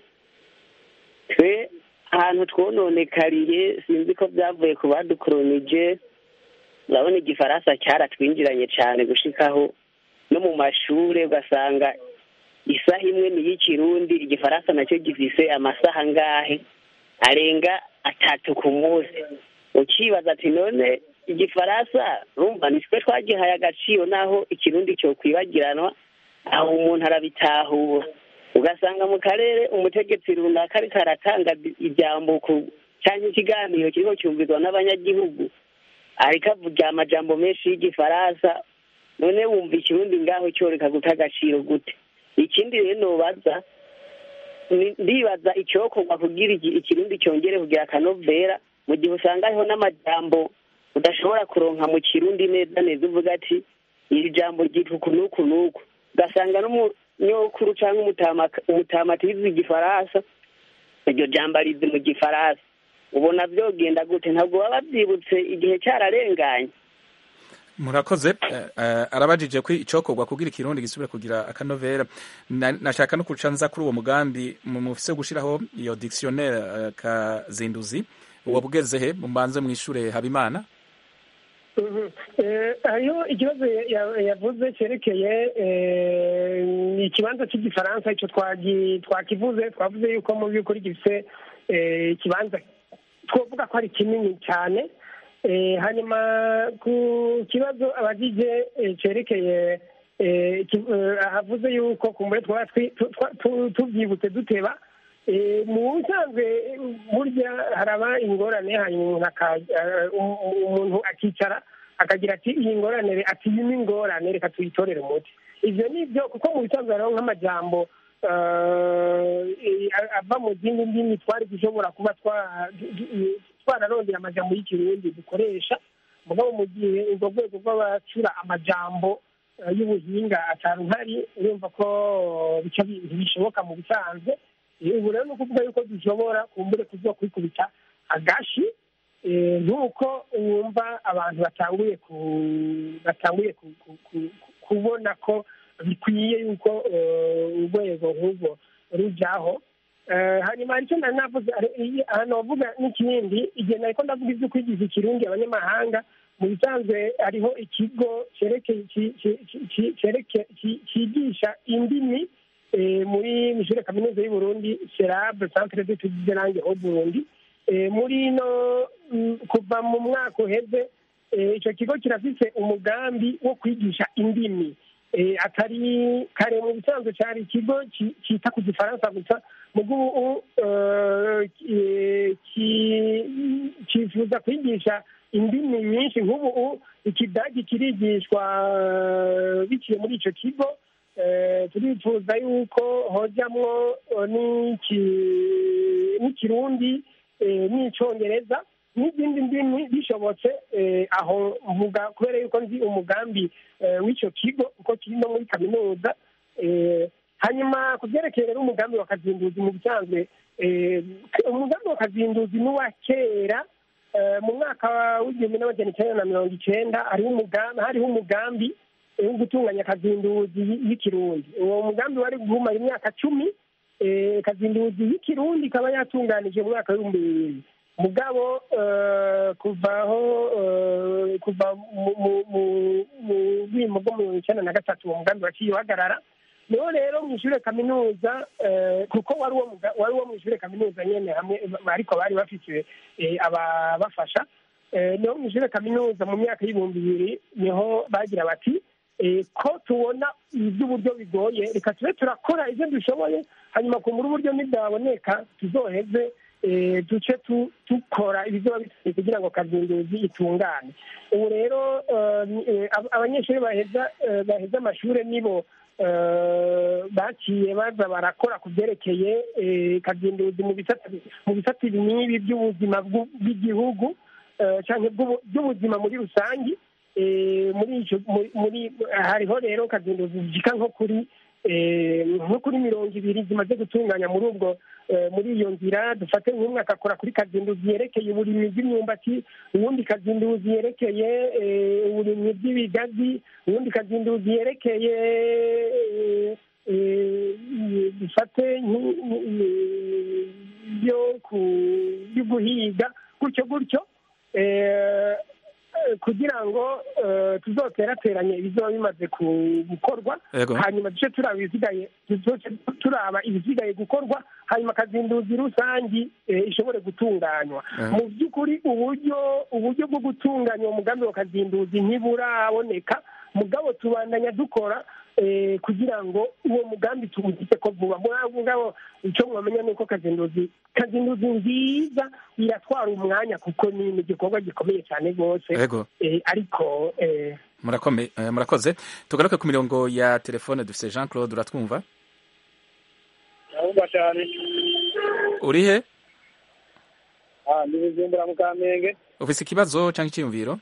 twe ahantu twononekariye sinzi ko byavuye ku badukoronije urabona igifaransa cyaratwinjiranye cyane gushikaho no mu mashuri ugasanga isaha imwe ni iy'ikirundi igifaransa nacyo gifise amasaha angahe arenga atatu ku munsi ukibaza ati none igifaransa rumva ni twe twagihaye agaciro naho ikirundi cyo kwibagiranwa aho umuntu arabitahura ugasanga mu karere umutegetsi runaka ariko aratanga ijambo ku cyangwa ikiganiro kiriko cyumvirwa n'abanyagihugu ariko avuga amajambo menshi y'igifaransa none wumva ikirundi ngaho cyoreka guta agaciro gute ikindi rero nobaza ni- ndibaza icyokorwa kugira iki- ikirundi cyongere kugira akanovera mu gihe usanga hariho n'amajambo udashobora kuronka mu kirundi neza neza uvuga ati iri jambo ryitwa uku n'uku n'uku ugasanga n'umunyokuru cyangwa umutama umutama atizi igifaransa iryo jambo arizi mu gifaransa ubona byogenda gute ntabwo baba babyibutse igihe cyararenganye murakoze eh, eh, arabajije ko icokorwa kugira ikirundi gisubire kugira akanovera Na- nashaka no kuca nza kuri uwo mugambi mu- mufise gushiraho iyo dictionnaire eh, kazinduzi wabugeze he mubanze mwishure habimana Mhm. Eh, hariho ikibazo ya- ya- yavuze cyerekeye eh, ikibanza cy'igifaransa icyo twagi- twakivuze twavuze yuko mu by'ukuri gifite eh, ikibanza twavuga ko ari kinini cyane Eh, hanyuma ku kibazo abagije eh, cyerekeye eh, ki- eh, ahavuze yuko kumbure twaba twi- tu- twa- tu- tubyibutse duteba Eh, mu busanzwe eh, burya haraba ingorane hanyuma umuntu aka- eh, um- um- umuntu akicara akagira ati iyi ngorane ati iyi ni ingorane reka tuyitorere umuti ibyo ni byo kuko mu bisanzwe hariho nk'amajambo eh, ava mu zindi ndimi twari dushobora kuba twa- twararondera amajambo y'ikirundi dukoresha mugabo mu gihe urwo rwego rw'abacura amajambo eh, y'ubuhinga atari uhari urumva ko bica bi- ntibishoboka mu bisanzwe Eh, ubu rero ni ukuvuga yuko dushobora kumbure kuzo kwikubita agashi eh, nk'uko wumva abantu batanguye ku batanguye ku- ku- ku- ku- kubona ko bikwiye yuko eh, urwego nk'urwo rujaho Eh, hanyuma hari icyo nari navuze ari- iyi- ahantu bavuga n'ikindi igihe nariko ndavuga ibyo kwigiza ikirundi abanyamahanga mu bisanzwe hariho ikigo cerekeye ki- ki- ki- ki- cereke- ki- cyigisha indimi eh, muri mishure kaminuza y'u Burundi serab centre d'études de langue au Burundi Eh, muri no mm, kuva mu mwaka uheze eh, ico kigo kirafise umugambi wo kwigisha indimi Eh, atari kare mu bisanzwe cyari ikigo ki- cyita ku gifaransa gusa mugo ubu eh, ki- ki- cyifuza kwigisha indimi nyinshi nk'ubu u- ikidagi kirigishwa eh, biciye muri ico kigo Eh, turifuza yuko hojamwo eh, n'iki- n'ikirundi eh, n'icongereza n'izindi ndimi bishobotse eh, aho mvuga kubera yuko nzi umugambi eh, w'icyo kigo kuko kiri no muri kaminuza eh, hanyuma ku byerekeye rero umugambi wa kazinduzi mu bisanzwe eh, umugambi wa kazinduzi ni uwa kera eh, mu mwaka w'igihumbi n'amajana icyenda na mirongo icyenda hariho umugambi hariho umugambi wo gutunganya kazinduzi y'ikirundi uwo mugambi wari guhumara imyaka cumi eh, kazinduzi y'ikirundi ikaba yatunganije mu mwaka w'ibihumbi bibiri mugabo eh, kuvaho eh, kuva mu- mu- mu- mu bwimo bwo mirongo icyenda na gatatu uwo mugambi waciye uhagarara niho rero mu ishure kaminuza eh, kuko wari uwo muga- wari uwo mu ishure kaminuza nyene hamwe ariko bari bafite eh, ababafasha Eh, niho mu ishure kaminuza mu myaka y'ibihumbi bibiri niho bagira bati eh, ko tubona iby'uburyo bigoye reka tube turakora ibyo dushoboye hanyuma kumbura uburyo nibwaboneka tuzoheze eh, duce tu- dukora ibizoba bisigaye kugira ngo kazinduzi itungane ubu rero eh, ni- eh, ab- abanyeshuri baheza eh, baheza amashuri nibo eh, baciye baza barakora ku byerekeye eh, kazinduzi mu bisata mu bisata ibi n'ibi by'ubuzima bw'u- bw'igihugu eh, canke bw'ubu- by'ubuzima muri rusange eh, muri ico muri- muri hariho rero kazinduzi zishika nko kuri eh, nko kuri mirongo ibiri zimaze gutunganya muri ubwo eh, muri iyo nzira dufate nk'umwe agakora kuri kazinduzi yerekeye uburimyi bw'imyumbati uwundi kazinduzi yerekeye eh, uburimyi bw'ibigazi uwundi kazinduzi yerekeye eh, eh, dufate nki- nki- byo ku- byo guhiga gutyo gutyo eh, eh, kugira ngo eh, tuzoterateranye ibizoba bimaze ku- gukorwa Yego. hanyuma duce turaba ibisigaye duce turaba ibisigaye gukorwa hanyuma kazinduzi rusangi eh, ishobore gutunganywa Eh. mu by'ukuri uburyo uburyo bwo gutunganya uwo mugambi wa kazinduzi ntiburaboneka mugabo tubandanya dukora eh, kugira ngo uwo mugambi tuwugise ko vuba Muri- mugabo icyo mwamenya ni uko kazinduzi kazinduzi nziza iratwara umwanya kuko ni ni igikorwa gikomeye cyane rwose Yego. Eh, ariko eh, Murakome- eh, murakoze tugaruke ku mirongo ya telefone dufite jean claude uratwumva ndabumva cyane uri he ah ndi bujumbura mu kamenge ufise ikibazo cyangwa icyiyumviro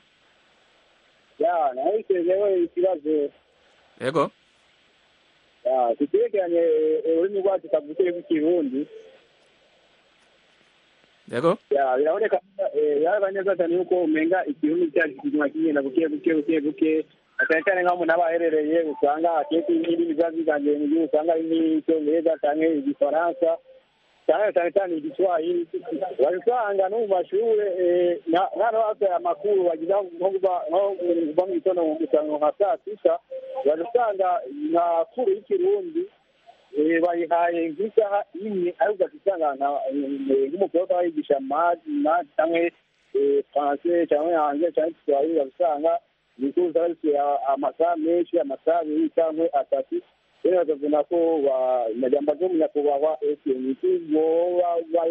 ya nawe itezeho ikibazo yego ya kiterekeranye eh, ururimi rwacu kavukire rw'ikirundi yego ya biraboneka eh, biraboneka neza cyane yuko umenga ikirundi cyacu kiguma kigenda buke buke buke buke cyane cyane nk'aho umuntu aba aherereye usanga akenshi n'indimi ziba ziganjye mu gihugu usanga ari nk'icyongereza cyangwa igifaransa cyane cyane cyane igiswahili bari usanga no mu mashuri eh, na- n'ahantu hose amakuru bagira nko kuva nko kuva mu gitondo usanga nka saa sita bari usanga nka kuru y'ikirundi eh, bayihaye nk'isaha imwe ariko ugasanga nka- eh, nk'umukobwa bayigisha madi madi cyangwa eh, français cyangwa hanze cyangwa igiswahili basanga ibikuru usanga bifite amasaha menshi amasaha abiri cyangwa atatu rero bakavuna ko amajambo y'umunyakubahwa ese niki boba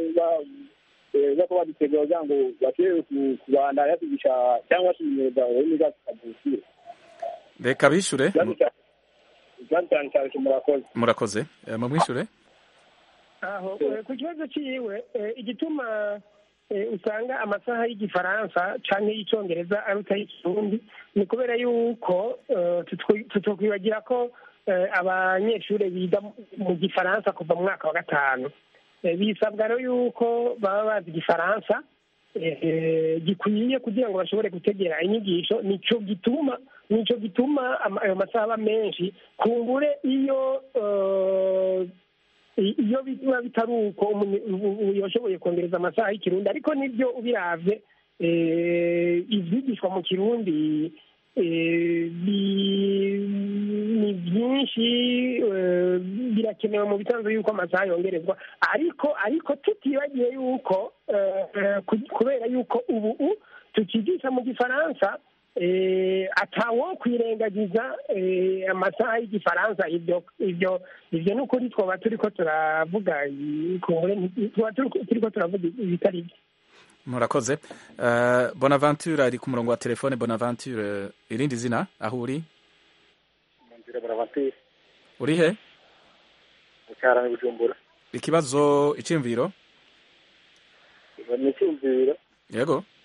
bako badutegura kugira ngo bashobore ku- kubandanya batugisha cyangwa se imyuga ururimi rwacu kavukire reka bishure ikibazo cyane cyane murakoze murakoze Eh, mumwishure aho eh, ku kibazo cyiwe eh, igituma eh, usanga amasaha y'igifaransa canke y'icongereza aruta y'ikirundi ni kubera yuko eh, tutwi- tutokwibagira ko eh, abanyeshuri biga mu- mu gifaransa kuva mu mwaka wa gatanu Eh, bisabwa rero yuko baba bazi igifaransa eh, gikwiye kugira ngo bashobore gutegera inyigisho nico gituma nico gituma ama- ayo masaha aba menshi kumbure iyo eh, i- iyo biba bitari uko umuntu- u- u- yashoboye kongereza amasaha y'ikirundi ariko nibyo ubiravye eh, ivyigishwa mu kirundi eh, bi- ni byinshi eh, birakenewe mu bisanzwe yuko amasaha yongerezwa ariko ariko tutibagiye yuko eh, eh, ku- kubera yuko ubu u- tukigisha mu gifaransa eh, atawo kwirengagiza eh, amasaha y'igifaransa ibyo ibyo ibyo ni ukuri twaba turiko turavuga i- kumbure nti- twaba turiko- turiko turavuga ibitari byo murakoze Eh, bonaventure ari ku murongo wa telefone bonaventure irindi zina aho uri nzira buravatiri uri he mucyarani bujumbura ikibazo icyiyumviro ni icyumviro yego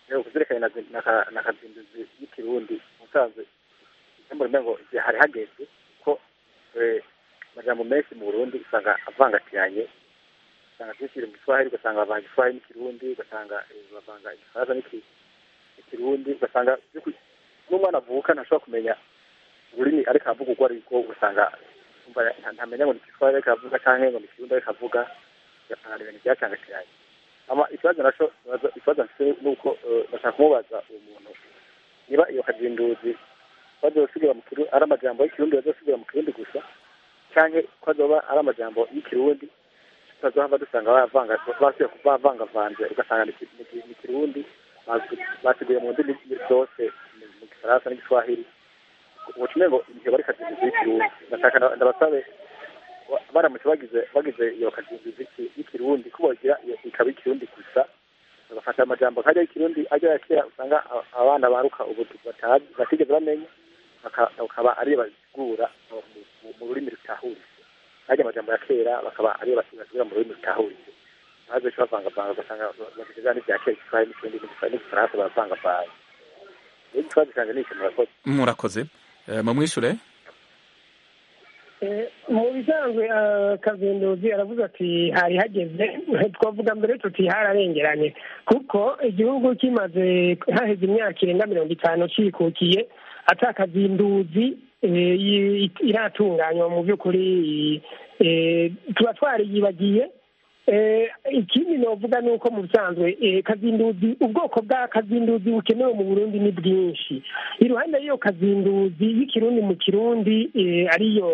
rero kuzerekanye na zi- na ka- na kazinduzi y'ikirundi musanze mbona ngo igihe hari hageze ko eh, amajambo menshi mu burundi usanga avangatiranye usanga byinshi biri mu giswahili ugasanga bavanga igiswahili n'ikirundi ugasanga eh, bavanga igifaransa n'iki- n'ikirundi ugasanga by'ukuri n'umwana avuka ntashobora kumenya ururimi ariko avuga urwo ari rwo ugasanga umva nta- ntamenya ngo ni igiswahili ariko avuga cyangwa ngo ni ikirundi ariko avuga ugasanga ni ibintu byacangatiranye ama ikibazo naco ikibazo- ikibazo mfite ni uko eh, ndashaka kumubaza uwo muntu niba iyo kazinduzi bazosigira mu kirundi ari amajambo y'ikirundi bazosigira mu kirundi gusa canke ko azoba ari amajambo y'ikirundi tutazohava dusanga bavanga basubiye kubavangavanze ugasanga ni ki- ni ki- ni kirundi basi- basiguye mu ndimi zose mu- mu gifaransa n'igiswahili ubutumwe ngo igihe bari kazinduzi y'ikirundi ndashaka nda- ndabasabe wa- baramutse bagize bagize iyo kazinduzi y'iki- y'ikirundi ko bogira iyo ikaba ikirundi gusa bagafata amajambo nkajya y'ikirundi ajya ya kera usanga a- abana baruka ubu batazi batigeze bamenya baka- bakaba ariyo basigura mu- mu- mu rurimi rutahuritse ajya amajambo ya kera bakaba ariyo basigura mu rurimi rutahuritse maze ejo bavangavanga ugasanga bafite za n'ibya kera igiswahili n'ikindi n'igiswahili n'igifaransa baravangavanga rero ikibazo cyanjye ni iki murakoze murakoze Eh, mumwishure Eh, mu bisanzwe eh, kazinduzi aravuga ati hari hageze twavuga mbere tuti hararengeranye kuko igihugu kimaze haheze imyaka irenga mirongo itanu cikukiye ata kazinduzi eh, yi- iratunganywa mu by'ukuri eh, tuba twariyibagiye Eh, ikindi novuga ni uko mu bisanzwe eh, kazinduzi ubwoko bwa kazinduzi bukenewe mu burundi ni bwinshi iruhande y'iyo kazinduzi y'ikirundi mu kirundi eh, ariyo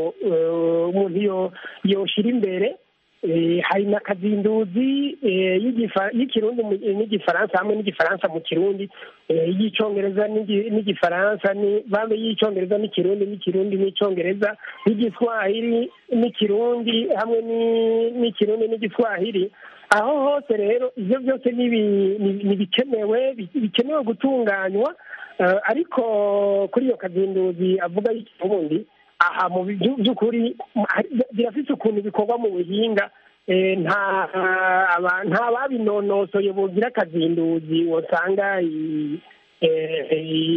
eh, umuntu yo yoshira imbere eh, hari na kazinduzi eh, y'igifa- y'ikirundi mu- eh, n'igifaransa hamwe n'igifaransa mu kirundi eh, y'icongereza n'igi- n'igifaransa ni bambe y'icongereza n'ikirundi n'ikirundi n'icongereza y'igiswahili n'ikirundi hamwe ni- n'ikirundi n'igiswahili aho hose rero ibyo byose ni ibi- ni- ni bikenewe bi- bikenewe gutunganywa eh, ariko kuri iyo kazinduzi avuga y'ikirundi aha mu byu- by'ukuri hari- birafite ukuntu bikorwa mu buhinga eh, nta aba- nta babinonosoye bogira akazinduzi wasanga i- eh,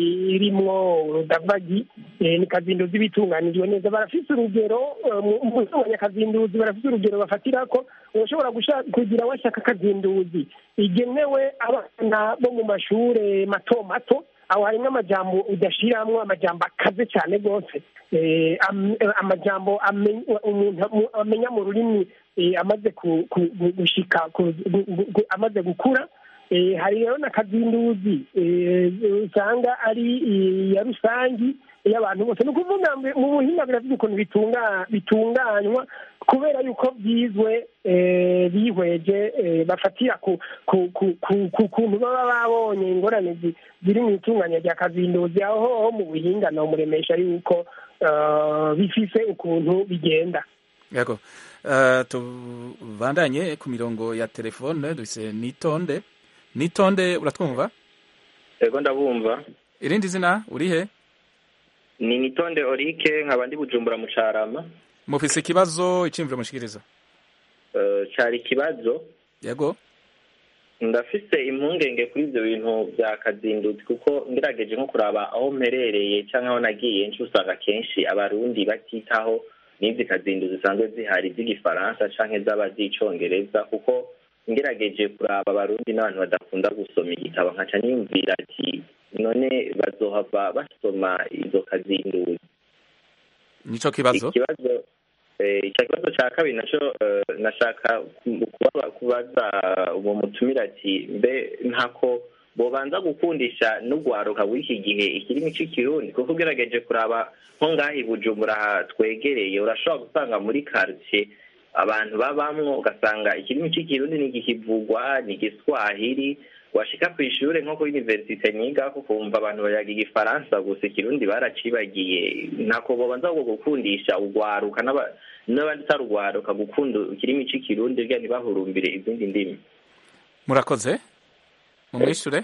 irimwo urudavagi eh, ni kazinduzi bitunganijwe neza barafise urugero eh, mu- mu abanyakazinduzi barafise urugero bafatirako ushobora gusha- kugira washaka akazinduzi igenewe abana bo mu mashure mato mato aho harimo amajambo udashiramwo amajambo akaze cyane rwose Eh, am- eh, amajambo ame- umuntu amu- amenya mu rurimi eh, amaze ku- ku- gu- gushika ku- gu- gu- gu- amaze gukura Eh, hari rero na kazinduzi eh, usanga ari iya rusangi y'abantu bose ni ukuvuga ngo mu buhinga birafite ukuntu bitunga bitunganywa kubera yuko byizwe eh, bihweje eh, bafatira ku ku ku ku- ku kuntu baba babonye ingorane zi- ziri mu itunganya rya kazinduzi aho ho mu buhinga nomuremesha yuko eh, bifise ukuntu bigenda yego Eh, tubandanye ku mirongo ya telefone dufise nitonde nitonde uratwumva ego ndabumva irindi zina urihe ni nitonde orike nkaba ndi bujumbura mu carama mufise ikibazo iciyumviro mushikiriza Eh, cari ikibazo yego ndafise impungenge kuri ivyo bintu vya kazinduzi kuko ngerageje nko kuraba aho mperereye canke aho nagiye nci usanga kenshi abarundi batitaho n'izi kazinduzi zisanzwe zihari z'igifaransa canke zaba z'icongereza kuko ngerageje kuraba abarundi n'abantu badakunda gusoma igitabo nkaca niyumvira ati none bazohava basoma izo kazinduzi nico kibazo ikibazo eh, icyo kibazo cya kabiri naco eh, nashaka ku- kuba- kubaza uwo mutumira ati mbe ntako bobanza gukundisha n'ugwaruka w'iki gihe ikirimi c'ikirundi kuko ugerageje kuraba nko ngaha i bujumbura aha twegereye urashobora gusanga muri quartier abantu babamwo ugasanga ikirimi c'ikirundi ntigikivugwa ni igiswahili washika ku ishure nko kuri universite nyigako kumva abantu bayaga igifaransa gusa ikirundi baracibagiye ntako bobanza ngo gukundisha ugwaruka n'aba- n'abandi utari ugwaruka gukunda ikirimi c'ikirundi rya ntibahurumbire izindi ndimi murakoze mumwishure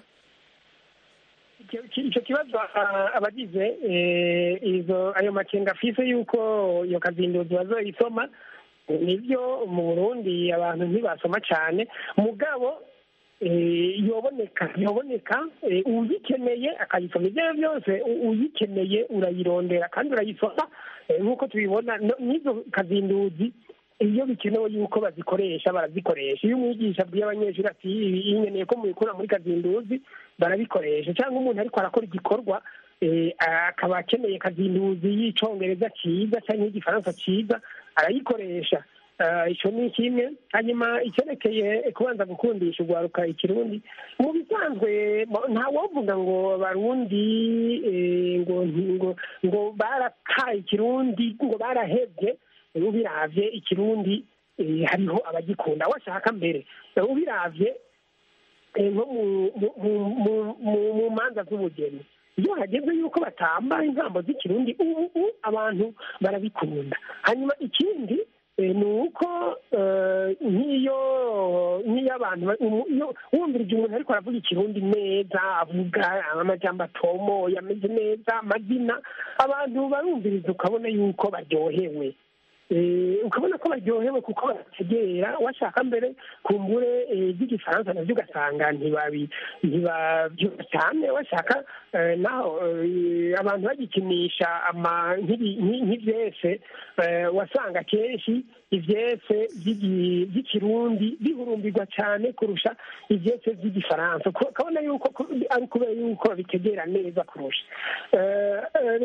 icyo icyo kibazo ah, abagize eh, izo ayo makenga afise yuko iyo kazinduzi bazoyisoma nibyo mu burundi abantu ntibasoma cyane mugabo eh, yoboneka yoboneka eh, uyikeneye akayisoma ibyo ari byo byose u- uyikeneye urayirondera kandi urayisoma eh, nk'uko tubibona no- n'izo kazinduzi iyo bikenewe yuko bazikoresha barazikoresha iyo umwigisha abwiye abanyeshuri ati "Ibi nkeneye ko mubikura muri kazinduzi barabikoresha cyangwa umuntu ariko arakora igikorwa eh, akaba akeneye kazinduzi y'icongereza cyiza cyangwa y'igifaransa cyiza arayikoresha Ah, icyo ni kimwe hanyuma icyerekeye kubanza gukundisha urwaruka ikirundi mu bisanzwe mo- nta wovuga ngo abarundi eh, ngo ngo ngo barataye ikirundi ngo barahebye ubiravye ikirundi eh, hariho abagikunda washaka mbere ubiravye eh, nko mu- mu- mu- mu- mu- mu manza z'ubugeni iyo hageze yuko batamba intambo z'ikirundi ubu ubu abantu barabikunda hanyuma ikindi eh, ni uko eh, nk'iyo nk'iyo abantu ba- umu- iyo wumvirije umuntu ariko aravuga ikirundi neza avuga amajambo atomoye ameze neza amazina abantu barumviriza ukabona yuko baryohewe Eh, ukabona ko baryohewe kuko barategera washaka mbere kumbure eh, by'igifaransa nabyo ugasanga ntibabi ntibabyumva cyane washaka eh, naho eh, abantu bagikinisha ama nk'ibi- nk'i- nk'ivyese eh, wasanga kenshi ivyese by'igi- by'ikirundi bihurumbirwa cyane kurusha ivyese by'igifaransa Ko- ukabona yuko ko- ari kubera yuko babitegera neza kurusha Eh, eh,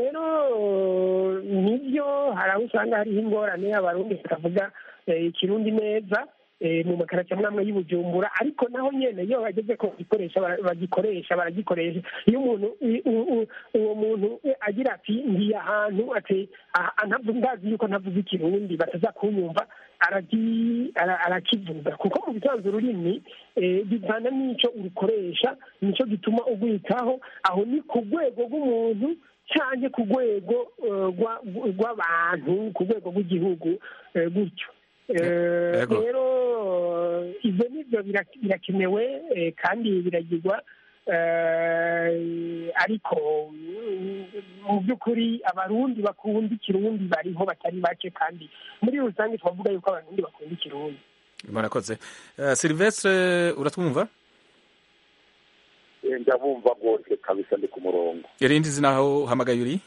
rero nibyo hari aho usanga hariho ingorane abarundi bakavuga eh, ikirundi neza eh, mu makarita amwe y'i Bujumbura ariko naho nyene iyo bageze ko bagikoresha bara- bagikoresha baragikoresha iyo umuntu i- u- u- uwo muntu eh, agira ati ngiye ahantu ati "Ah, ah, ntabwo ndazi yuko ntavuze ikirundi bataza kunyumva aragi- ara- arakivuga kuko mu bisanzwe ururimi eh, bivana n'ico urukoresha nico gituma ugwitaho aho ni ku rwego rw'umuntu cyane ku rwego eh, rwa- rw'abantu ku rwego rw'igihugu eh, gutyo Eh, Yego. rero ibyo nibyo bira- birakenewe eh, kandi biragirwa eh, ariko mm, mu by'ukuri abarundi bakunda ikirundi bariho batari bake kandi muri rusange twavuga yuko abarundi bakunda ikirundi murakoze Eh, silvestre uratwumva Eh, ndabumva rwose kabisa ndi ku murongo irindi zina aho uhamagaye uri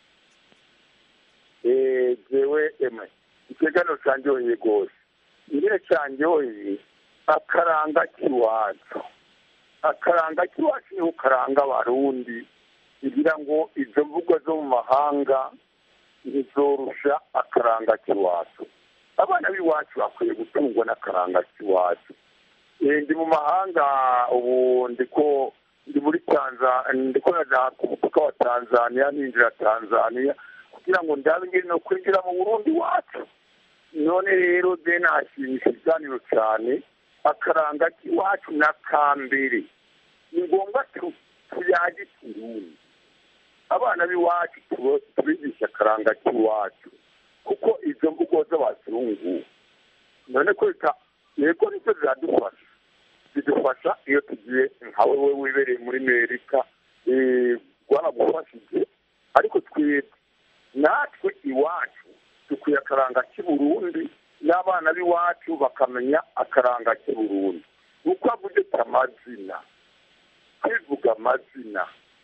Eh, jewe emwe ikiganiro cyanjyoheye rwose ingene cyanjyoheye akaranga k'iwacu akaranga k'iwacu niho karanga abarundi kugira ngo izo mvugo zo mu mahanga ntizorusha akaranga k'iwacu abana b'iwacu bakwiye gutungwa n'akaranga k'iwacu Eh, ndi mu mahanga ubu ndiko ndi muri tanzania ndiko naja ku mupaka wa tanzania ninjira tanzania kugira ngo ndabe ingene no kwinjira mu burundi wacu none rero je nashimisha ikiganiro cyane akaranga k'iwacu n'akambere ni ngombwa tu- tuyage ikirundi abana b'iwacu tubo- tubigisha akaranga k'iwacu kuko izo mvugo z'abazungu none ko reka yego nicyo ziradufasha zidufasha iyo tugiye nka wewe wibereye muri amerika eh, rwaragufashije ariko twebwe natwe iwacu dukwiye akaranga k'i burundi n'abana b'iwacu bakamenya akaranga k'i burundi uko avuze ati amazina kwivuga amazina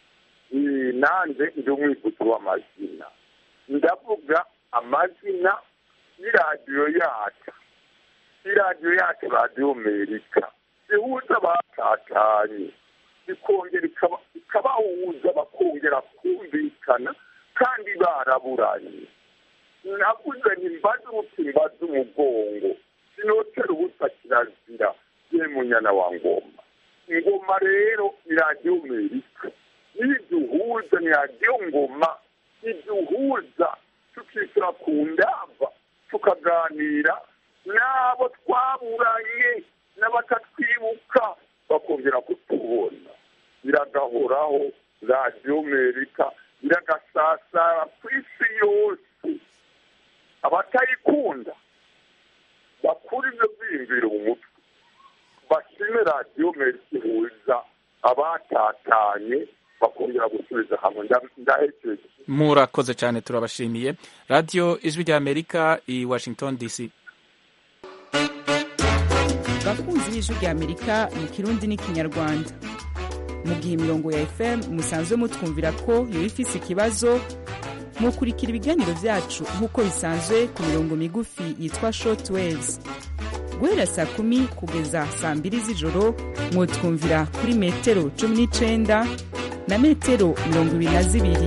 Eh, nanjye ndi umwivuzi w'amazina ndavuga amazina y'iradiyo yacu iradiyo yacu radiyo amerika ihuza abatatanye ikongera ikaba- ikabahuza bakongera kumvikana kandi baraburanye navuze nti mbaze uruti mbaze umugongo sinotera ubusa kirazira ye munyana wa ngoma ingoma rero ni radiyo amerika niduhuza ni radiyo ngoma iduhuza tukisura ku ndava tukaganira n'abo twaburanye n'abatatwibuka bakongera kutubona biragahoraho radiyo amerika biragasasara ku isi yose abatayikunda bakura ibyo byiyumviro mu mutwe bashime radiyo amerika ihuza abatatanye bakongera gusubiza hamwe Nda- ndahekeje murakoze cyane turabashimiye radiyo ijwi rya amerika i washington dc bakunzi b'ijwi rya amerika mu kirundi n'ikinyarwanda mu gihe imirongo ya fm musanzwe mutwumvira ko yoba ifise ikibazo mukurikira ibiganiro vyacu nk'uko bisanzwe ku mirongo migufi yitwa short waves guhera saa kumi kugeza saa mbiri z'ijoro mwotwumvira kuri metero cumi n'icenda na metero mirongo ibiri na zibiri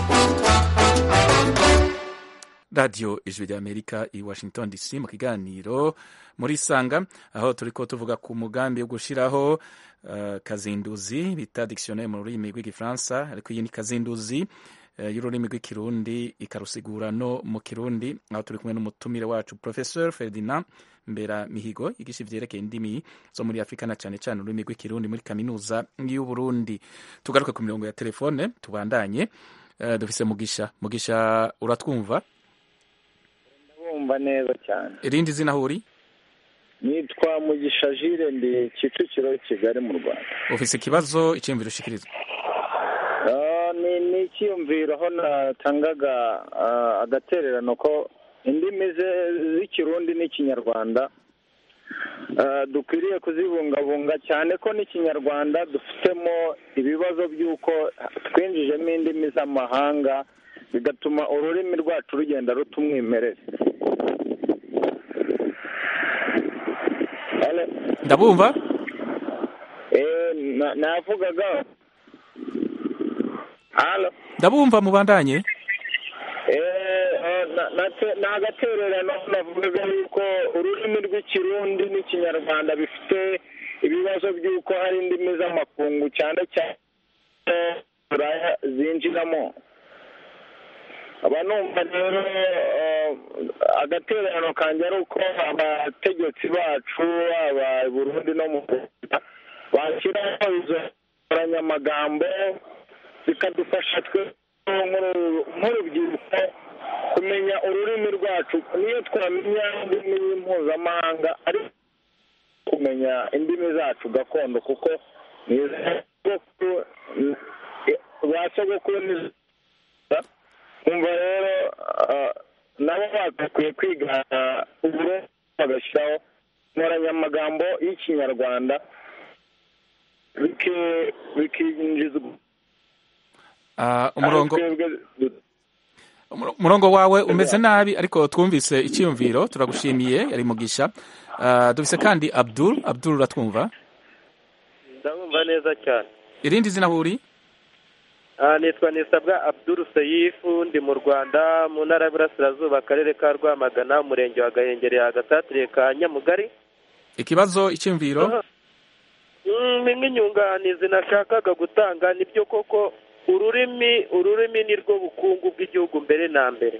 radiyo ijwi rya amerika i washington dc mu kiganiro muri sanga aho turiko tuvuga ku mugambi wo gushiraho uh, kazinduzi bita dictionnaire mu rurimi rw'igifaransa ariko iyi ni kazinduzi uh, y'ururimi rw'ikirundi ikarusigura no mu kirundi aho turi kumwe n'umutumire wacu professeur ferdinand mbera mihigo yigisha ivyerekeye indimi zo muri afurika na cane cane ururimi rw'ikirundi muri kaminuza y'uburundi tugaruke ku mirongo ya telefone tubandanye uh, dufise mugisha mugisha uratwumva bumva neza cyane irindi zina aho uri nitwa mugisha jire ndi kicukiro kigali mu rwanda ufise ikibazo icyiyumviro ushikirizwa Ah, ni ni icyiyumviro aho natangaga ah, agatererano ko indimi ze- z'ikirundi n'ikinyarwanda ah, dukwiriye kuzibungabunga cyane ko n'ikinyarwanda dufitemo ibibazo by'uko twinjijemo indimi z'amahanga bigatuma ururimi rwacu rugenda ruta umwimerere Hello? ndabumva Eh, na- navugaga halo ndabumva mubandanye Eh, eh, na- na- ni agatererano navugaga yuko ururimi rw'ikirundi n'ikinyarwanda bifite ibibazo by'uko hari indimi z'amakungu cyane cyane buraya zinjiramo aba numva rero eh, agatererano kanjye ari uko abategetsi bacu aba i burundi no mu rwanda bashyiraho izo nkoranyamagambo bikadufasha twe nk'uru- nk'urubyiruko kumenya ururimi rwacu niyo twamenya indimi mpuzamahanga ariko kumenya indimi zacu gakondo kuko ni iz'abasogokuru ba sogokuru ni kumva rero ah, nabo bagakwiye kwigana uburundi bagashyiraho inkoranyamagambo y'ikinyarwanda biki- bikinjizwa Ah, umurongo twebwe du- umuro- umurongo wawe umeze nabi ariko twumvise icyiyumviro turagushimiye yari mugisha Ah, dufise kandi abdul abdul uratwumva ndabumva neza cyane irindi zina aho uri Ah, nitwa nisabwa abdul seyifu ndi mu rwanda mu ntara y'uburasirazuba akarere ka rwamagana umurenge wa gahengeri agasatire ka nyamugari ikibazo icyiyumviro Mm, ni nk'inyunganizi nashakaga gutanga nibyo koko ururimi ururimi ni rwo bukungu bw'igihugu mbere na mbere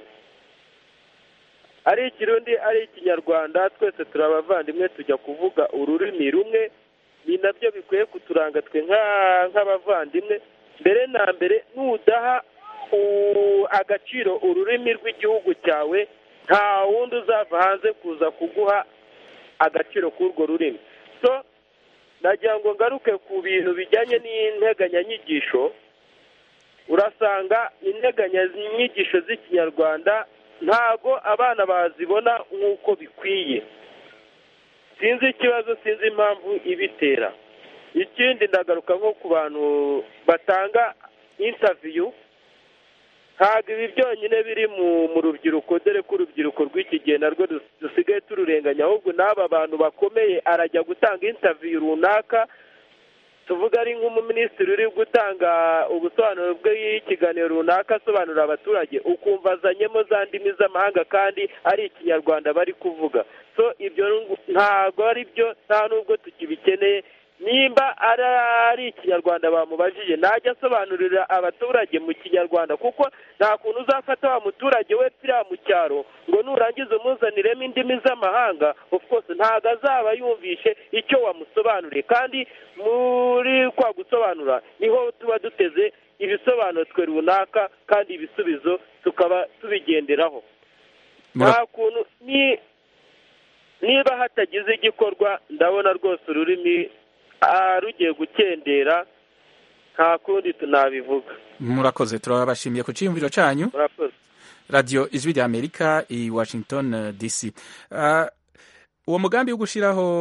ari ikirundi ari ikinyarwanda twese turi abavandimwe tujya kuvuga ururimi rumwe ni nabyo bikwiye kuturanga twe nka- nk'abavandimwe mbere na mbere nudaha u- agaciro ururimi rw'igihugu cyawe nta wundi uzava hanze kuza kuguha agaciro k'urwo rurimi so nagira ngo ngaruke ku bintu bijyanye n'integanyanyigisho urasanga integanyanyigisho z'ikinyarwanda ntago abana bazibona nk'uko bikwiye sinzi ikibazo sinzi impamvu ibitera ikindi ndagaruka nko ku bantu batanga intaviyu ntabwo ibi byonyine biri mu mu rubyiruko dore ko urubyiruko rw'iki gihe narwo dus- dusigaye tururenganya ahubwo n'aba bantu bakomeye arajya gutanga intaviyu runaka tuvuga ari nk'umuminisitiri uri gutanga ubusobanuro bw'ikiganiro runaka asobanurira abaturage ukumva azanyemo za ndimi z'amahanga kandi ari ikinyarwanda bari kuvuga so ibyo ntabwo ari byo nta n'ubwo tukibikeneye nimba ari ari ikinyarwanda bamubajije najya asobanurira abaturage mu kinyarwanda kuko nta kuntu uzafata wa muturage we turiya mu cyaro ngo nurangiza umuzaniremo indimi z'amahanga of course ntabwo azaba yumvishe icyo wamusobanuriye kandi muri kwa gusobanura niho tuba duteze ibisobanuro twe runaka kandi ibisubizo tukaba tubigenderaho nta kuntu ni niba hatagize igikorwa ndabona rwose ururimi ah, rugiye gukendera nta kundi tunabivuga murakoze turabashimiye ku cyiyumviro cyanyu murakoze radiyo ijwi rya amerika i washington eh, dc Ah, uwo mugambi wo gushyiraho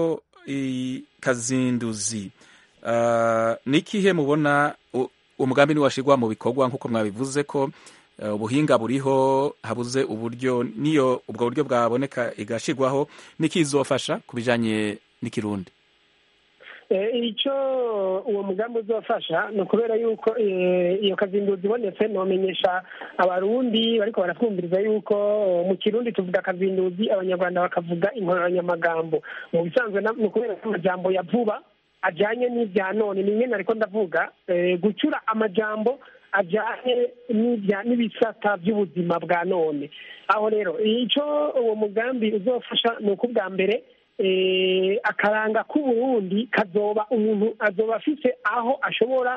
kazinduzi ni ikihe mubona umugambi niwashirwa mu bikorwa nk'uko mwabivuze ko ubuhinga buriho habuze uburyo niyo ubwo buryo bwaboneka igashirwaho n'ikizofasha ku bijanye n'ikirundi icyo uwo mugambi uzafasha ni ukubera yuko iyo kazinduzi ibonetse nomenyesha abarundi bariko baratwumviriza yuko mu kirundi tuvuga kazinduzi abanyarwanda bakavuga inkoranyamagambo mu bisanzwe ni ukubera ko amajambo ya vuba ajyanye n'ibya none ni nyine ariko ndavuga gucura amajambo ajyanye n'ibisata by'ubuzima bwa none aho rero icyo uwo mugambi uzofasha ni uko ubwa mbere akaranga k'uburundi kazoba umuntu azoba afite aho ashobora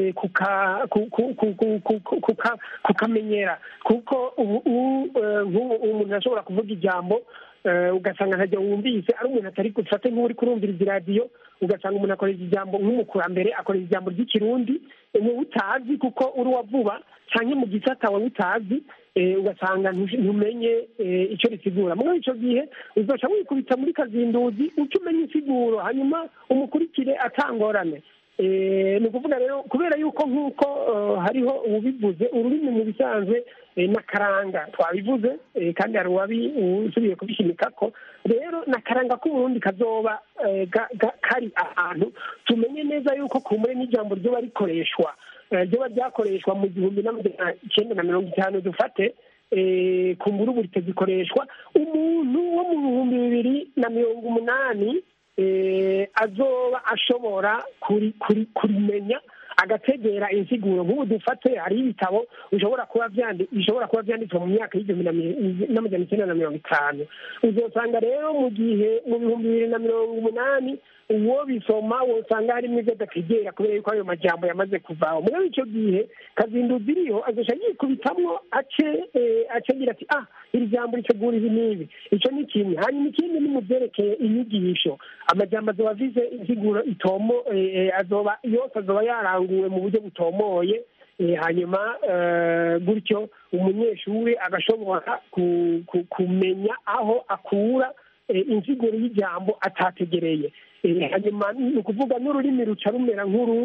kukamenyera kuko ubu umuntu ashobora kuvuga ijambo ugasanga ntajya wumvise ari umuntu atari gufate nk'uri kurumviriza iradiyo ugasanga umuntu akoresha ijambo nk'umukurambere akoresha ijambo ry'ikirundi wowe utazi kuko uri uwa vuba cyangwa mu gisata wowe utazi ugasanga ntumenye icyo risigura muri icyo gihe uzaca wikubita muri kazinduzi uca umenya insiguro hanyuma umukurikire atangorane ni ukuvuga rero kubera yuko nk'uko hariho ububivuze ururimi mu bisanzwe n'akaranga twabivuze kandi hari uwabi usubiye kubishimika ko rero n'akaranga k'uburundi kazoba kari ahantu tumenye neza yuko ku muri n'ijambo ryoba rikoreshwa ryoba ryakoreshwa mu gihumbi n'amajana icyenda na mirongo itanu dufate ku mburuburi zikoreshwa umuntu wo mu bihumbi bibiri na mirongo umunani azoba ashobora kurimenya agategera insiguro nk'ubu dufate hariho ibitabo bishobora kuba bishobora kuba byanditswe mu myaka y'igihumbi n'amajana icyenda na mirongo itanu uzasanga rero mu gihe mu bihumbi bibiri na mirongo umunani uwo bisoma wosanga harimo ibyo adategera kubera yuko ayo majambo yamaze kuvaho muri icyo gihe kazinduzi iriho azoca yikubitamwo ace acagira ati ah iri jambo ritegura ibi n'ibi icyo ni kimwe hanyuma ikindi ni mu byerekeye inyigisho amajambo azoba avize insiguro itomo azoba yose azoba yaranguwe mu buryo butomoye hanyuma gutyo umunyeshuri agashobora kumenya aho akura insiguro y'ijambo atategereye hanyuma ni ukuvuga n'ururimi ruca rumera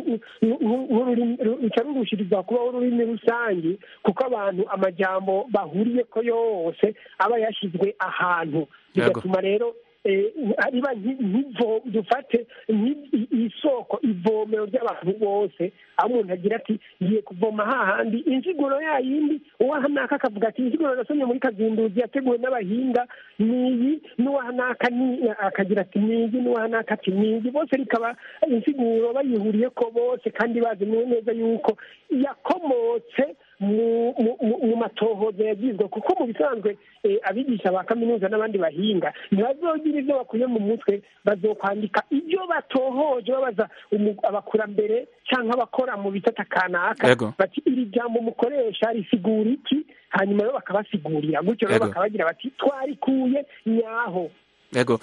ruca rurushiriza kubaho ururimi rusange kuko abantu amajambo bahuriye ko yose aba yashyizwe ahantu bigatuma rero riba dufate isoko ivomero ry'abantu bose aho umuntu agira ati ngiye kuvoma hahandi insiguro yayindi uwahanaka akavuga ati insiguro nasomye muri kazinduzi yateguwe n'abahinga niyi n'uwahanaka akagira ati niyi n'uwahanaka ati niyi bose rikaba insiguro bayihuriye ko bose kandi bazi neza yuko yakomotse mu matohoza yagizwe kuko mu bisanzwe abigisha ba kaminuza n'abandi bahinga ntibazogira ibyo bakuye mu mutwe bazokwandika ibyo batohoje babaza abakurambere cyangwa abakora mu bitata kanaka bati iri jambo mukoresha risigura iki hanyuma rero bakabasigurira gutyo rero bakabagira bati twarikuye nyaho yego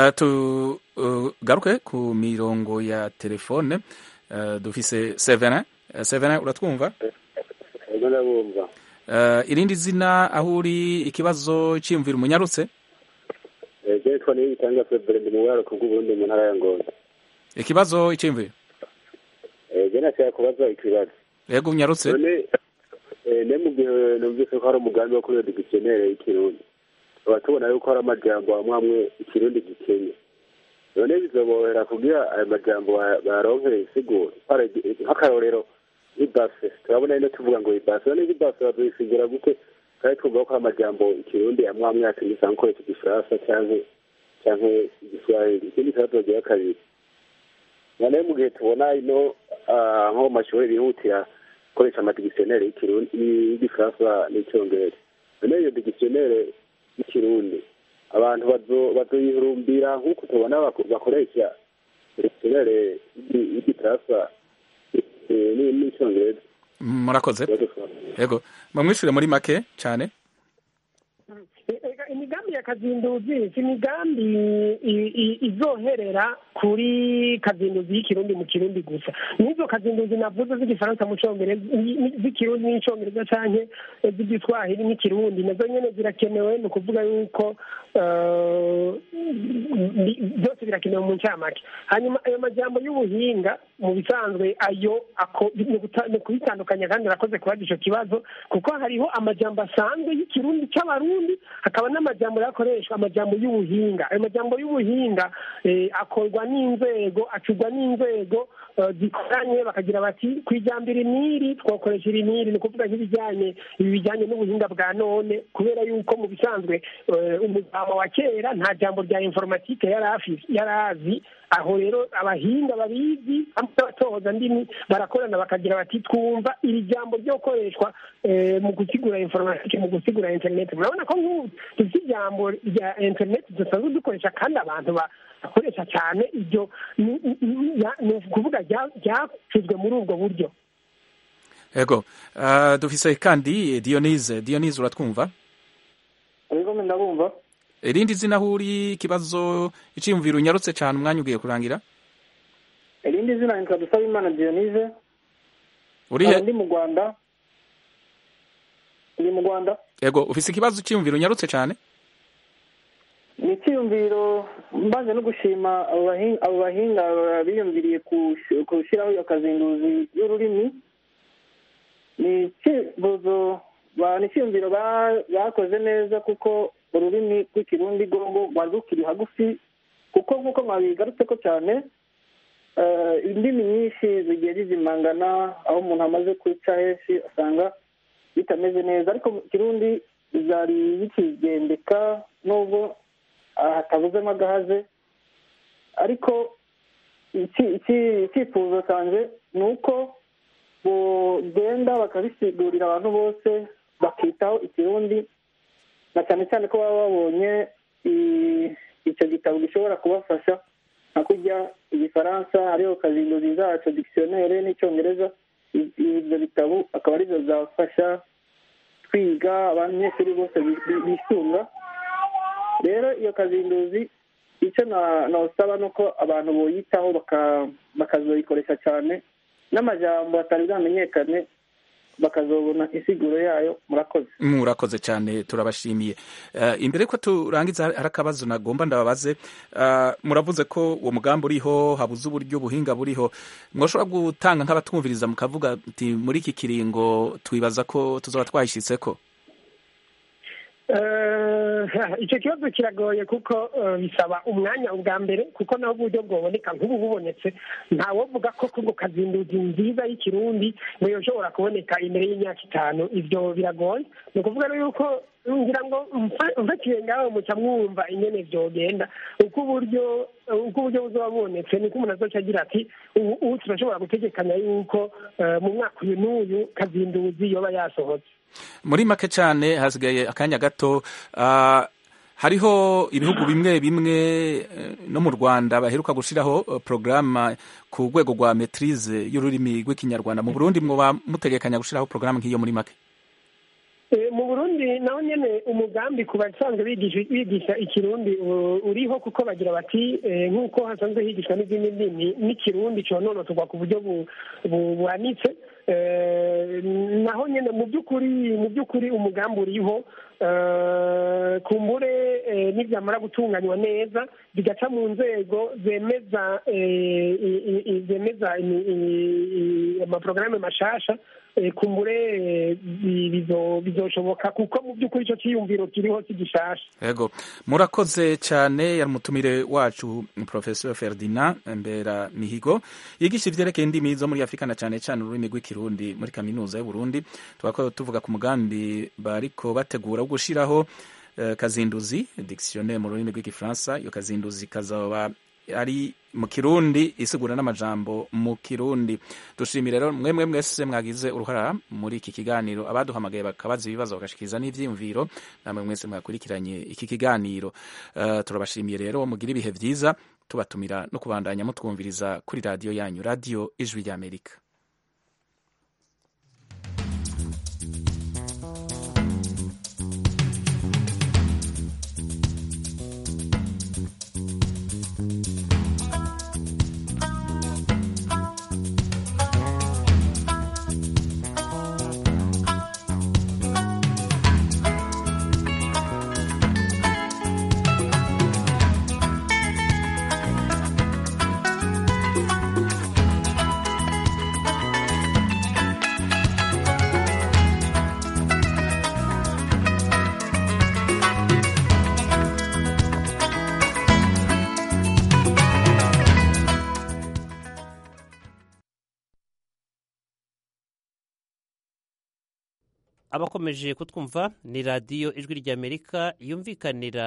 tugaruke ku mirongo ya telefone dufise sevena sevena uratwumva ndabumva irindi zina aho uri ikibazo cyiyumvira umunyarutse jetwa niyo gitanga febure ndi mu buraruko bw'uburundi mu ntara ya ngozi ikibazo icyiyumvira je nashaka kubaza ikibazo yego unyarutse none ne mu gihe numvise ko hari umugambi wo kuri iyo digitionere y'ikirundi tukaba tubona yuko hari amajambo amwe amwe ikirundi gikenye none bizobohera kugira ayo majambo bayaronkere isiguro nk'akarorero ibase turabona ino tuvuga ngo ibase none ibase bazoyisigura gute kandi twumva ko amajambo ikirundi amwe amwe yatumisa nkoresha igifaransa canke canke igiswahili ikindi kibazo gira kabiri none mu gihe tubona ino nko mu mashuri bihutira gukoresha amadigisionere y'igifaransa n'icyongereza none iyo digisionere y'ikirundi abantu bazoyihurumbira nk'uko tubona bakoresha digisionere y'igifaransa n'icyongereza murakoze yego bamwishyure muri make cyane Ega, imigambi ya kazinduzi si imigambi i- i- izoherera kuri kazinduzi y'ikirundi mu kirundi gusa n'izo kazinduzi navuze z'igifaransa mu congereza i- i- z'ikirundi n'icongereza canke eh, z'igiswahili n'ikirundi nazo nyene zirakenewe ni ukuvuga yuko eh, ni- byose birakenewe mu ncamake hanyuma ayo majambo y'ubuhinga mu bisanzwe ayo ako- ni guta- ni kubitandukanya kandi arakoze kubaza ico kibazo kuko hariho amajambo asanzwe y'ikirundi c'abarundi hakaba n'amajambo yakoreshwa amajambo y'ubuhinga ayo majambo y'ubuhinga eh, akorwa n'inzego acurwa n'inzego eh, zikoranye bakagira bati ku ijambo iri n'iri twakoresha iri n'iri ni ukuvuga nk'ibijyanye ibi bijyanye n'ubuhinga bwa none kubera yuko mu bisanzwe eh, umugabo wa kera nta jambo rya informatike yari afi- yari azi aho rero abahinga babizi hamwe n'abatohoza ndimi barakorana bakagira bati twumva iri jambo ryo gukoreshwa eh, mu gusigura informatike mu gusigura interineti murabona ko nk'ubu dufite ijambo rya interineti dusanzwe dukoresha kandi abantu ba- bakoresha cyane iryo ni ni- ni- ya- ni ukuvuga rya- ryacuzwe muri ubwo buryo ego uh, dufise kandi dionise dionise uratwumva ariko ndabumva irindi zina aho uri ikibazo iciyumviro unyarutse cyane umwanya ugiye kurangira irindi zina nitwa dusabimana dionise uri nkaba he ndi mu rwanda ndi mu rwanda ego ufise ikibazo iciyumviro unyarutse cyane ni icyiyumviro mbanze no gushima abo bahin- abo bahinga biyumviriye kush- gushyiraho iyo kazinduzi y'ururimi ni icyifuzo ba- ni icyiyumviro ba- bakoze neza kuko ururimi rw'ikirundi rwogo rwari rukiri hagufi kuko nk'uko mwabigarutse ko cyane eh, indimi nyinshi zigiye zizimangana aho umuntu amaze kwica henshi asanga bitameze neza ariko mu kirundi zari bikigendeka nubwo ah, hatabuzemo agahaze ariko iki- iki- icyifuzo cyanjye ni uko bogenda bakabisigurira abantu bose bakitaho ikirundi na cyane cyane ko baba babonye i- icyo gitabo gishobora kubafasha nka kurya igifaransa hariho kazinduzi zacu dictionnaire n'icyongereza I- ibyo bitabo akaba aribyo bizabafasha twiga abanyeshuri bose bi- bi- bisunga rero iyo kazinduzi icyo na- nosaba ni uko abantu boyitaho baka- bakazoyikoresha cyane n'amajambo atari bwamenyekane bakazobona insiguro yayo murakoze murakoze cyane turabashimiye uh, imbere ko turangiza hari akabazo nagomba ndababaze uh, muravuze ko uwo mugambi uriho habuze uburyo ubuhinga buriho mwoshobora gutanga nk'abatwumviriza mukavuga ati muri iki kiringo twibaza ko tuzoba twayishyitseko Eh, icyo kibazo kiragoye kuko eh, bisaba umwanya ubwa mbere kuko naho uburyo bwoboneka nk'ubu bubonetse ntawovuga ko kubwo kazinduzi nziza y'ikirundi ngo yoshobora kuboneka imbere y'imyaka itanu ibyo biragoye ni ukuvuga rero yuko ngira ngo mfa- mfatiye ngaho muca mwumva ingene vyogenda uko uburyo uko uburyo buzoba bubonetse niko umuntu azoca agira ati ubu ubu turashobora gutegekanya yuko eh, mu mwaka uyu n'uyu kazinduzi yoba yasohotse muri make cyane hasigaye akanya gato uh, hariho ibihugu bimwe bimwe eh, no mu rwanda baheruka gushyiraho uh, porogaramu ku rwego rwa metirize y'ururimi rw'ikinyarwanda mu burundi mwoba mutegekanya gushyiraho porogaramu nk'iyo muri make Eh, mu burundi naho nyene umugambi ku basanzwe bigisha bigisha ikirundi u- uriho kuko bagira bati eh, nk'uko hasanzwe higishwa n'izindi ndimi n'ikirundi cononotorwa ku buryo bu- bu- buhanitse Eh, naho nyene mu by'ukuri mu by'ukuri umugambi uriho eh, kumbure eh, nibyamara gutunganywa neza bigaca mu nzego zemeza eh, i- i- i- zemeza imi- i- i- amaporogaramu mashasha eh, kumbure eh, bi- bizo- bizoshoboka kuko mu by'ukuri icyo cyiyumviro kiriho si gishasha Ego murakoze cyane yari umutumire wacu Professor Ferdinand Mbera Mihigo yigisha ivyerekeye indimi zo muri Afrika na cyane cyane ururimi rw'ikirundi muri kaminuza y'u Burundi twako tuvuga ku mugambi bariko bategura wo gushiraho eh, kazinduzi dictionnaire mu rurimi rw'igifaransa iyo kazinduzi kazaba ari mu kirundi isigura n'amajambo mu kirundi dushimire rero mwemwe mwese mwagize uruhara muri iki kiganiro abaduhamagaye bakabaza ibibazo bagashikiriza n'ivyiyumviro namwe mwese mwakurikiranye iki kiganiro uh, turabashimiye rero mugira ibihe vyiza tubatumira no kubandanya mutwumviriza kuri radiyo yanyu radiyo ijwi ry'amerika abakomeje kutwumva ni radiyo ijwi ry'amerika yumvikanira